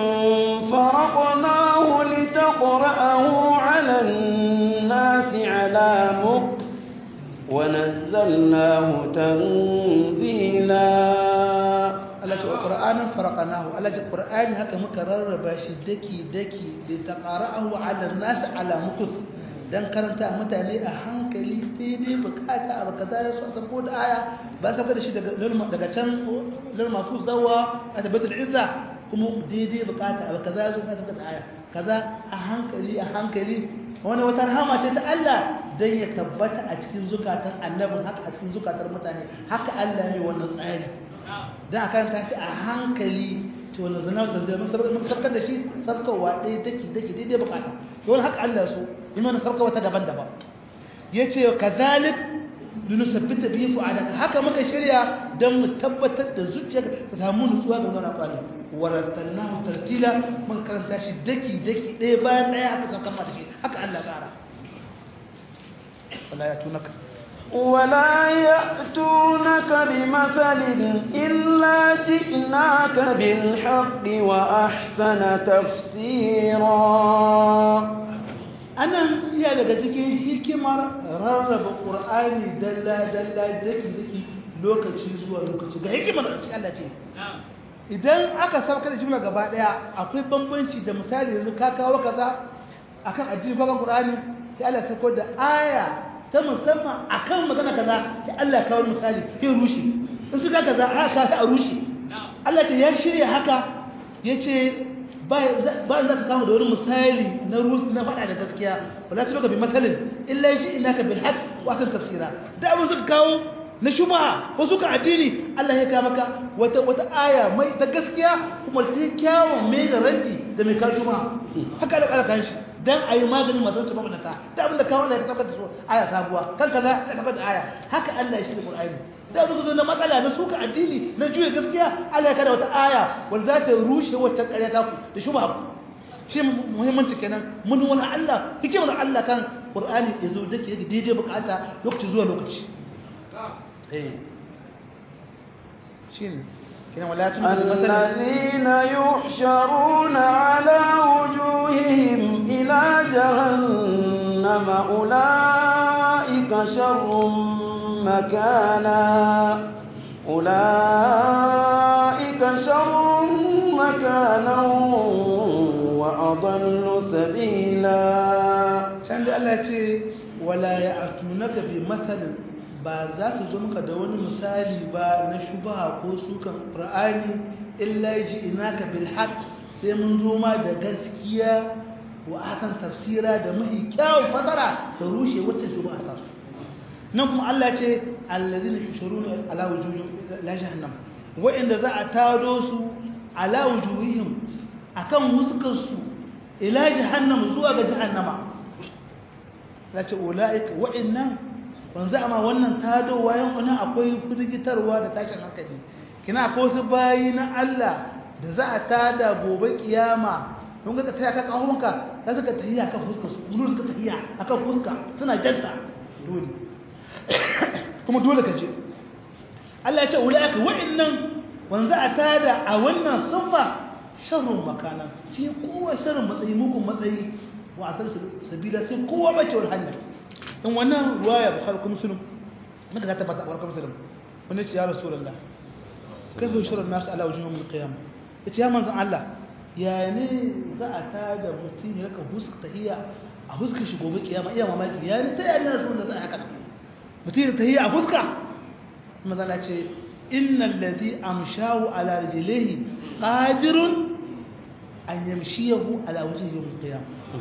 فرقناه لتقرأه على الناس على مكث ونزلناه تنزيلا Allah ce wa ƙur'anin farka nahu Allah ce ƙur'ani haka muka rarraba shi daki-daki da ta ƙara'ahu ala nasu ala mukus don karanta mutane a hankali sai dai bukata a baka zai su a sabo da aya ba sa da shi daga can lalma su zawa a tabbatar izza kuma daidai bukata a baka zai su a sabo da aya kaza a hankali a hankali wani wata rahama ce ta Allah don ya tabbata a cikin zukatan annabin haka a cikin zukatan mutane haka Allah ne wannan tsari don a karanta shi a hankali to wannan zana da zai mun sarkar da shi sarkarwa ɗaya daki daki daidai bukata yawan haka Allah so yi mana sarkarwa ta daban-daban ya ce kazalik linusabbita bihi fu'adaka haka muka shirya don mu tabbatar da zuciyarka ta samu nutsuwa ga wannan kwani warattalnahu tartila muka karanta shi daki daki ɗaya bayan ɗaya haka saukar mata shi haka Allah tsara wala ya tunaka ولا يأتونك بمثل إلا جئناك بالحق وأحسن تفسيرا anan iya daga cikin hikimar rarraba ƙur'ani dalla-dalla daki-daki lokaci zuwa lokaci ga hikimar da cikin Allah ce idan aka sauka da jimla gaba daya akwai bambanci da misali yanzu ka kawo kaza akan addini bakan ƙur'ani sai Allah sauko da aya ta musamman akan magana kaza sai Allah kawo misali sai rushe in suka kaza haka sai a rushe Allah ce ya shirya haka yace ba za ka kama da wani misali na rusu na faɗa da gaskiya wala ta loka bi matsalin illa shi ina ka bil haq wa san tafsira da abin suka kawo na shubha ko suka addini Allah ya kawo maka wata wata aya mai ta gaskiya kuma ta kyawun mai da raddi da mai kawo shubha haka da kala kan shi dan ayi maganin masu wuce mabunata da abin da kawo Allah ya tabbata so aya sabuwa kan kaza ya tabbata aya haka Allah ya shi da Qur'ani da muka zo na matsala na suka addini na juya gaskiya Allah ya kada wata aya wanda za ta rushe wata ƙarya ta ku da shubha ku shi muhimmanci kenan mun wani Allah hikimar Allah kan Qur'ani ya zo dake yake daidai bukata lokaci zuwa lokaci eh shine kenan wala tun الذين يحشرون على وجوههم إلى جهنم أولئك شر مكانا أولئك شر مكانا وأضل سبيلا can da Allah ce wala ya'tunaka bi mathalin ba za ta zo maka da wani misali ba na shubha ko sukan qur'ani illa inaka bil haqq sai mun zo ma da gaskiya wa akan tafsira da mahi kyawun fasara da rushe wacce shubha ta su nan kuma Allah ce allazina yushuruna ala wujuhihim la jahannam wa'inda za a tado su ala wujuhihim akan huskar su ila jahannam zuwa ga jahannama lace ulaika wa'innan wanzu amma wannan tadowa yan wani akwai firgitarwa da tashin hankali kina akwai wasu bayi na Allah da za a tada gobe kiyama don ga tafiya kan kahonka za su ka tafiya kan fuskar su dole suka tafiya akan fuska suna janta dole kuma dole ka je Allah ya ce ulaika wa'annan wanzu a tada a wannan sunfa sharrun makana sai kowa sharrun matsayi mugun matsayi wa asar sabila sai kowa bacewar hanya in wannan ruwaya bukhari kuma muslim muka ta tabbata bukhari muslim wani ce ya rasulullah kai fa shirin nasu ala wajhihim min qiyam yace ya manzon Allah ya ne za a tada mutum ya ka huska tahiyya a huska shi gobe kiyama iya mamaki ya ne ta ya ne rasulullah za a haka mutum ya tahiyya a huska manzon Allah ce innal ladhi amshahu ala rijlihi qadirun an yamshiyahu ala wajhihi yawm al-qiyam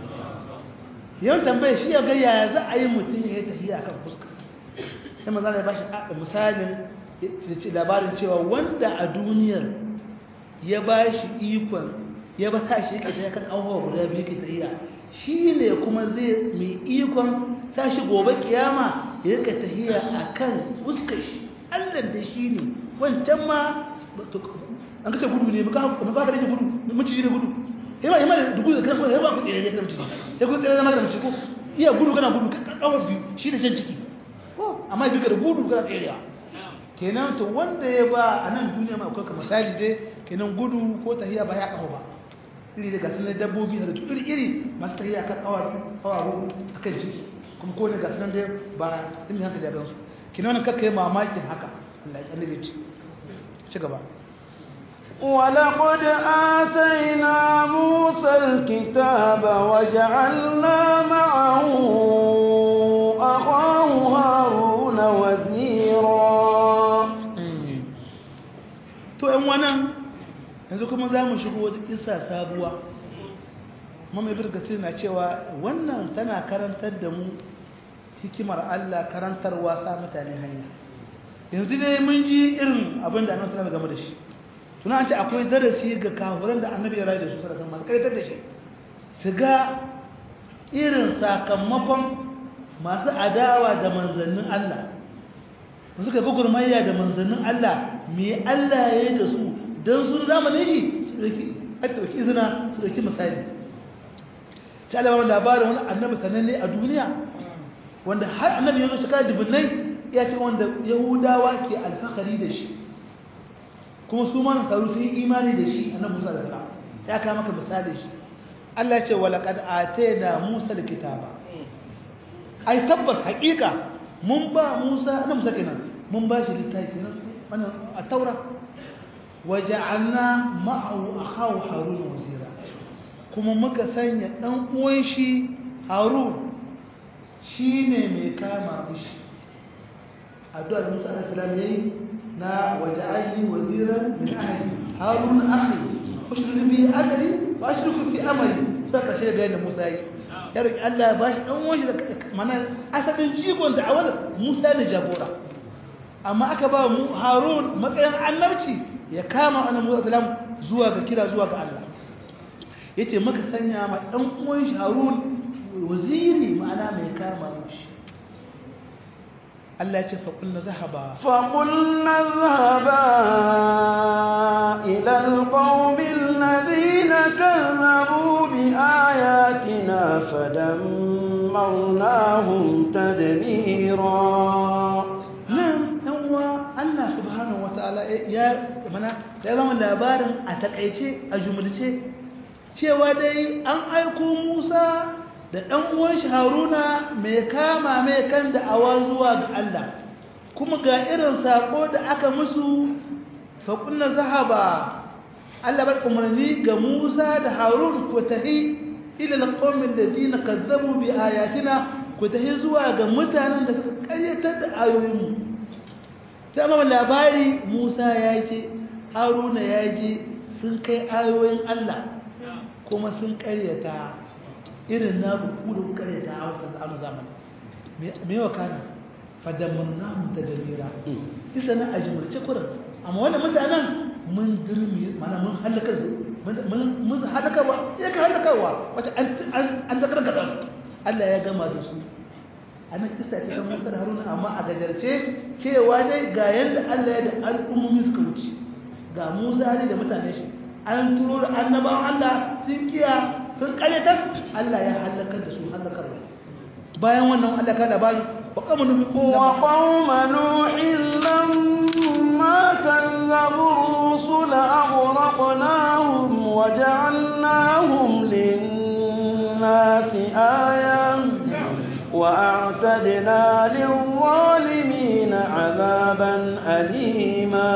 yau tambaye shi ya ga yaya za a yi mutum ya tafi akan fuska sai manzo ya bashi misalin labarin cewa wanda a duniyar ya bashi ikon ya ba sa shi yake tafiya kan abubuwa guda biyu ke tafiya shi ne kuma zai mai ikon sa shi gobe kiyama ya rika tafiya akan fuskar shi Allah da shi ne wancan ma an kace gudu ne muka muka ka rage gudu miciji ne gudu yaba yaba da gudu kana kuma yaba ku tsere ne kana miciji ya ku tsere na magana miciji ko iya gudu kana gudu ka kawo biyu shi da jan ciki ko amma bi ka da gudu kana tserewa kenan to wanda ya ba a nan duniya ma akwai ka misali dai kenan gudu ko tahiya ba ya kawo ba iri da gasu dabbobi da iri iri masu tahiya kan kawaru akan ciki kuma ko ne gasu nan dai ba dimi haka da gansu kenan wannan kakkai mamakin haka Allah ya annabi ce ci gaba ولقد آتينا موسى الكتاب وجعلنا معه أخاه هارون وزيرا to ‘yan wannan yanzu kuma za mu shigo wata kisa sabuwa mamaye birgatir na cewa wannan tana karantar da mu hikimar Allah karantarwa sa mutane hanya yanzu dai mun ji irin abin da annabi sallallahu game da shi tuna an ce akwai darasi ga kafiran da annabi ya rayu da su sallallahu masu kaitar da shi su ga irin sakamakon masu adawa da manzannin Allah suka ga gurmayya da manzannin Allah me Allah ya yi da su don sun zamanin shi su ɗauki izina su ɗauki misali ta alama labarin wani annabi sananne a duniya wanda har annabi yanzu shekara dubunnai ya ce wanda yahudawa ke alfahari da shi kuma su ma nasaru sun yi imani da shi annabi musa da sara ya kama maka misali shi Allah ce wa laqad atayna musa alkitaba ai tabbas haƙiƙa mun ba musa annabi musa kenan mun ba shi littafi wannan a taura waja'alna ma'ahu akhahu harun wazira kuma muka sanya dan uwan shi harun shine mai kama mishi addu'a Musa alaihi salam yayi na waja'alni waziran min ahli harun akhi ushrid bi adri wa ashriku fi amri sai ka shirya bayanin Musa yi ya roki Allah ya bashi dan uwan shi da mana asalin jigon da'awar Musa ne jagora amma aka ba mu harun matsayin annabci ya kama annabi Musa salam zuwa ga kira zuwa ga Allah yace maka sanya ma dan uwan shi harun waziri ma'ana mai kama mishi Allah ya ce fa kullu zahaba fa qulna dhahaba ila alqawmi alladhina kazzabu bi ayatina fadammarnahum tadmira nan dan uwa Allah subhanahu wataala ya mana ya zama labarin a takaice a jumulce cewa dai an aiko Musa da ɗan uwan shi Haruna mai kama mai kan da'awa zuwa ga Allah kuma ga irin sako da aka musu fa kunna zahaba Allah bar umarni ga Musa da Harun ku tahi ila alqawmin ladina kazzabu bi ayatina ku tahi zuwa ga mutanen da suka karyatar da ayoyinmu sai amma labari Musa ya ce Haruna ya je sun kai ayoyin Allah kuma sun karyata irin na buku da karyata a wata zamani me wa kana fadamannahu da dalira isa na a jimurce kurin amma wannan mutanen mun dirmi mana mun halaka su mun halakarwa ya ka halakarwa wacce an zakar gada su Allah ya gama da su a nan isa ce kan musa da haruna amma a gajarce cewa dai ga yadda Allah ya da al'ummomi suka wuce ga musa ne da mutane shi an turo da annabawan Allah sun kiya sun kalyatar Allah ya halakar da su halakarwa bayan wannan Allah ka labari وقوم نوح وقوم نوح لما كذبوا الرسل أغرقناهم وجعلناهم للناس آية وأعتدنا للظالمين عذابا أليما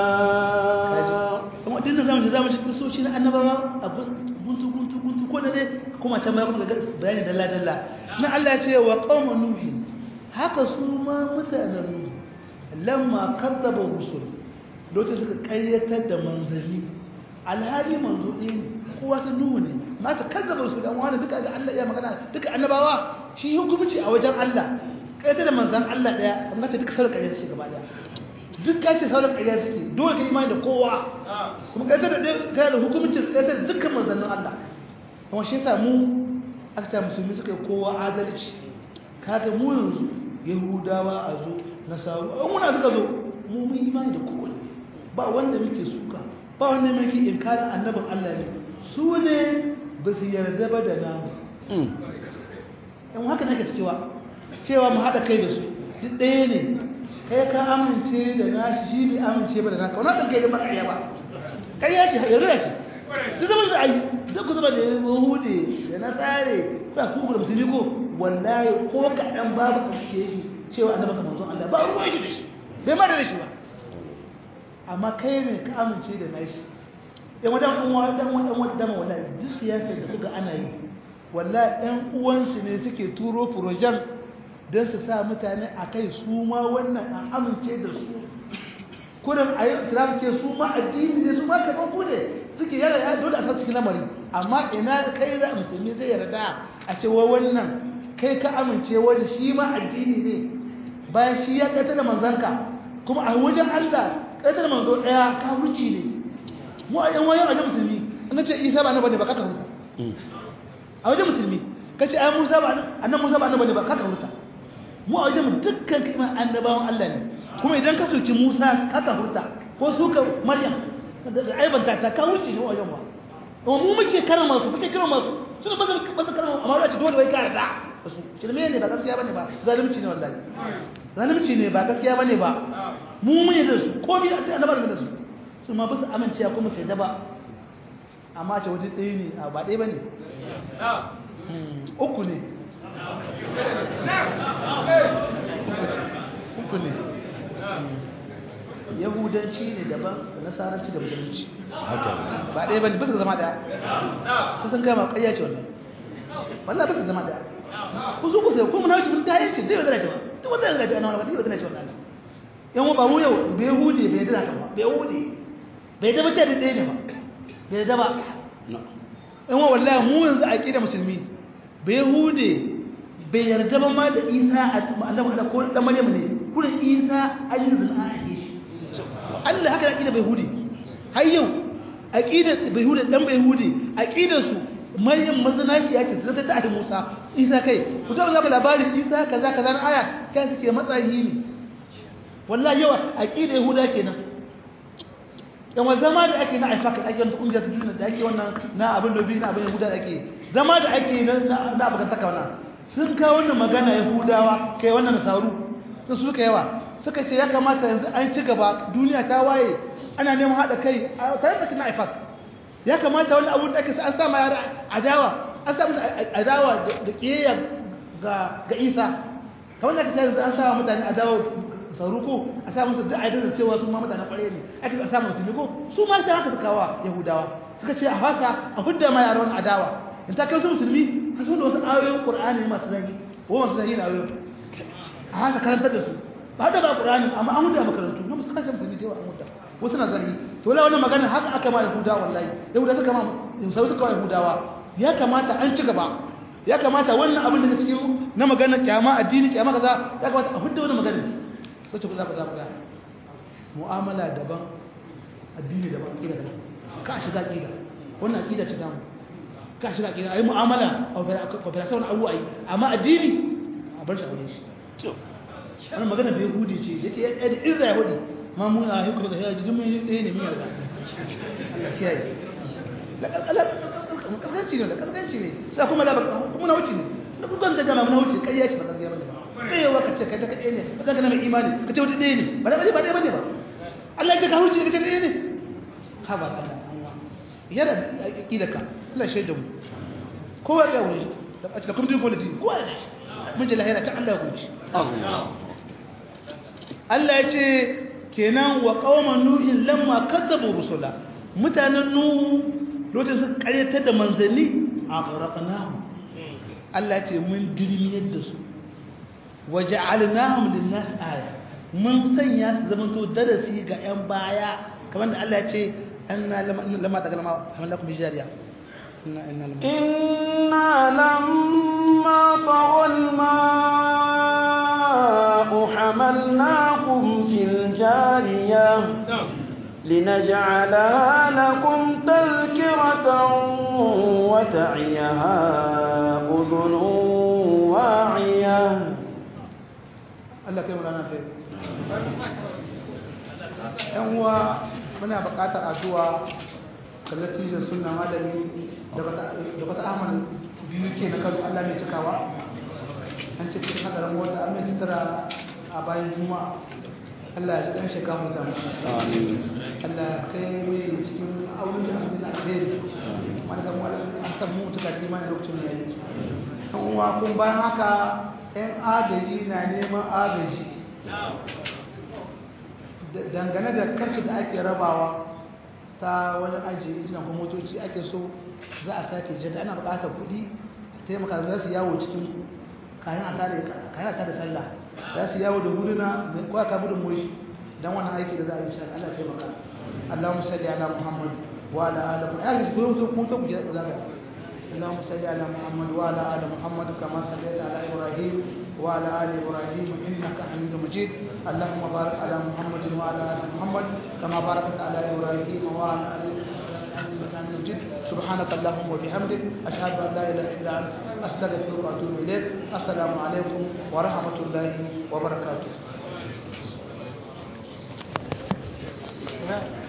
dinda zamu zamu cikin soci na annabawa a guntu guntu guntu ko ne kuma ta mai kuma bayani dalla dalla na Allah ya ce wa qaumun nuhin haka su ma mutanen lamma kazzaba rusul lokacin suka karyatar da manzanni alhali manzo ɗin kowa ta nuhu ne ma ta kazzaba rusul dan wani duka ga Allah ya magana duka annabawa shi hukunci a wajen Allah karyatar da manzan Allah daya amma ta duka sauran karyatar shi gaba daya duk ka ce sauran karyatar suke dole ka imani da kowa kuma karyatar da ɗaya da hukuncin karyatar da dukkan manzannin Allah kuma shi yasa mu aka ta musulmi suka yi kowa adalci kaga mu yanzu yahudawa a zo nasaru an muna suka zo mu mun imani da kowane ba wanda muke suka ba wanda muke inkarin annabin Allah ne su ne ba su yarda ba da namu yan haka nake cewa cewa mu haɗa kai da su duk ɗaya ne kai ka amince da nashi shi bai amince ba da naka wani ɗan kai da ba ƙarya ba ƙarya ce yarda ce duk zaman da ayi duk ku zama da yahude da nasare ba ku da musulmi ko wallahi ko kaɗan babu ƙarshe shi cewa annabi ka manzon Allah ba ruwan shi da shi bai ma da shi ba amma kai ne ka amince da nashi yan wadan uwa dan wadan wadan wallahi duk siyasar da kuga ana yi wallahi ɗan uwansu ne suke turo furojan don su sa mutane a kai su ma wannan an amince da su kurin a yi islam ce su ma addini ne su ma kaman ku ne suke yara ya dole a san cikin lamari amma ina kai da musulmi zai yarda a ce wa wannan kai ka amince wani shi ma addini ne bayan shi ya ƙaita da manzanka kuma a wajen Allah ƙaita da manzo ɗaya ka wuce ne mu a yan wayan wajen musulmi an ce isa ba na bane ba kaka huta a wajen musulmi ka ce ai musa ba annan musa ba na bane ba kaka huta mu a wajen mu dukkan kiman annabawan Allah ne kuma idan ka soki musa kaka huta ko suka maryam da aibanta ta ka wuce ne wajen wa amma mu muke karama su muke karama su suna ba su ba su karama amma wani dole wai ka yarda su shirme ne ba gaskiya bane ba zalunci ne wallahi zalunci ne ba gaskiya bane ba mu mun yi da su ko bi a annabar da su su ma ba su amince kuma sai da ba amma ce wajen ɗaya ne a ba ɗaya bane uku ne uku ne yahudanci ne daban da nasaranci da musulunci ba ɗaya bane ba su zama ɗaya kusan gama ƙarya ce wannan wallah ba su zama ɗaya ku su ku sai ko muna wuce ta yanci dai wadana cewa duk wadana da cewa ba dai wadana cewa Allah yan ba mu yau bai hude bai da ta ba bai hude bai da mace da ɗaya ne ba bai da ba yan wa wallahi mu yanzu a kida musulmi bai hude bai yarda ba ma da Isa annabi da ko dan Maryam ne kullun Isa ayyuzul ahish Allah haka aqida bai hude har yau aqidar bai hude dan bai hude aqidar su maryam mazanaci yake zata ta Musa Isa kai ku ta zaka labarin Isa kaza kaza na aya kai suke matsayi ne wallahi yawa aqida yahuda kenan yan wa zama da ake na aifaka ake wannan kungiyar duniya da ake wannan na abin lobi na abin yahuda da ake zama da ake na na abakan taka wannan sun kawo wannan magana yahudawa kai wannan nasaru sun suka yawa suka ce ya kamata yanzu an ci gaba duniya ta waye ana neman haɗa kai a tare da na aifaka ya kamata wani abu da ake an sa ma yara adawa an sa musu adawa da kiyayya ga ga Isa kamar da kace yanzu an sa mutane adawa saruko a sa musu da aidar da cewa su ma mutanen kware ne ake a sa musu ne ko su ma sai haka suka wa yahudawa suka ce a fasa a hudda ma yaran adawa in ta kai su musulmi ka so da wasu ayoyin qur'ani masu zagi ko masu zagi na ayoyin a haka karantar da su ba da ba qur'ani amma an hudda makarantu na musu kasance musulmi da yawa an hudda wasu na zagi to la wannan magana haka aka ma yahuda wallahi yahuda suka ma yahuda suka ma yahudawa ya kamata an ci gaba ya kamata wannan abin da cikin na magana kyama addini kyama kaza ya kamata a hudda wannan magana sai ku za ku za ku ga mu'amala daban addini daban aqida daban ka shiga aqida wannan aqida ta damu ka shiga aqida ayi mu'amala operation abu ayi amma addini a bar shi aure shi wannan magana bai hudi ce yake yadda izra ya hudi ma mu a hukuma da ya ji mun ɗaya ne mun yarda Allah kiyaye kaskanci ne da kaskanci ne sai kuma da kuma na wuce ne na bugan da jama'a na wuce kai ya ce ba gaskiya bane ba sai yawa ka ce kai ta kaɗai ne ba ka na mai imani ka ce wata ɗaya ne ba da ba ɗaya bane ba Allah ya ce ka wuce ka ce ɗaya ne ha ba ka yara aqida ka Allah shaida mu kowa ya wuri da kuma din politik kowa ya mun ji lahira ta Allah ya huce Allah ya ce kenan wa qauman nuhin lamma kadzabu rusula mutanen nuhu lokacin suka karyatar da manzanni a ƙarƙanahu Allah ce mun dirmiyar da su waje alinahun linnas aya mun sanya su zama to darasi ga 'yan baya kamar da Allah ce an na lama ta galama hamar lakum hijariya إنا لما طغى الماء حملناكم في الجارية لنجعلها لكم تذكرة وتعيها أذن واعية Allah kai mulana ta yan uwa muna buƙatar addu'a da natijar sunna malami da bata amal biyu ke na kano Allah mai cikawa an ce cikin hadarin wata an mai sutura a bayan juma'a Allah ya ji ɗan shekaru da mu Allah kai mai cikin auren da abin alheri wani kan wani an san mu tuka imani lokacin da yake an uwa kun bayan haka yan agaji na neman agaji dangane da karfi da ake rabawa ta wajen ajiye injinan kuma motoci ake so za a sake jada ana buƙatar kuɗi taimaka za su yawo cikin kayan a tare sallah za su yawo da guduna mai kwaka gudun moshi don wannan aiki da za a yi shi Allah taimaka اللهم صل على محمد وعلى ال محمد يعني كنت كنت اللهم صل على محمد وعلى ال محمد كما صليت على ابراهيم وعلى ال ابراهيم انك حميد مجيد اللهم بارك على محمد وعلى ال محمد كما باركت على ابراهيم وعلى ال انك حميد مجيد سبحانك اللهم وبحمدك اشهد ان لا اله الا انت استغفرك واتوب اليك السلام عليكم ورحمه الله وبركاته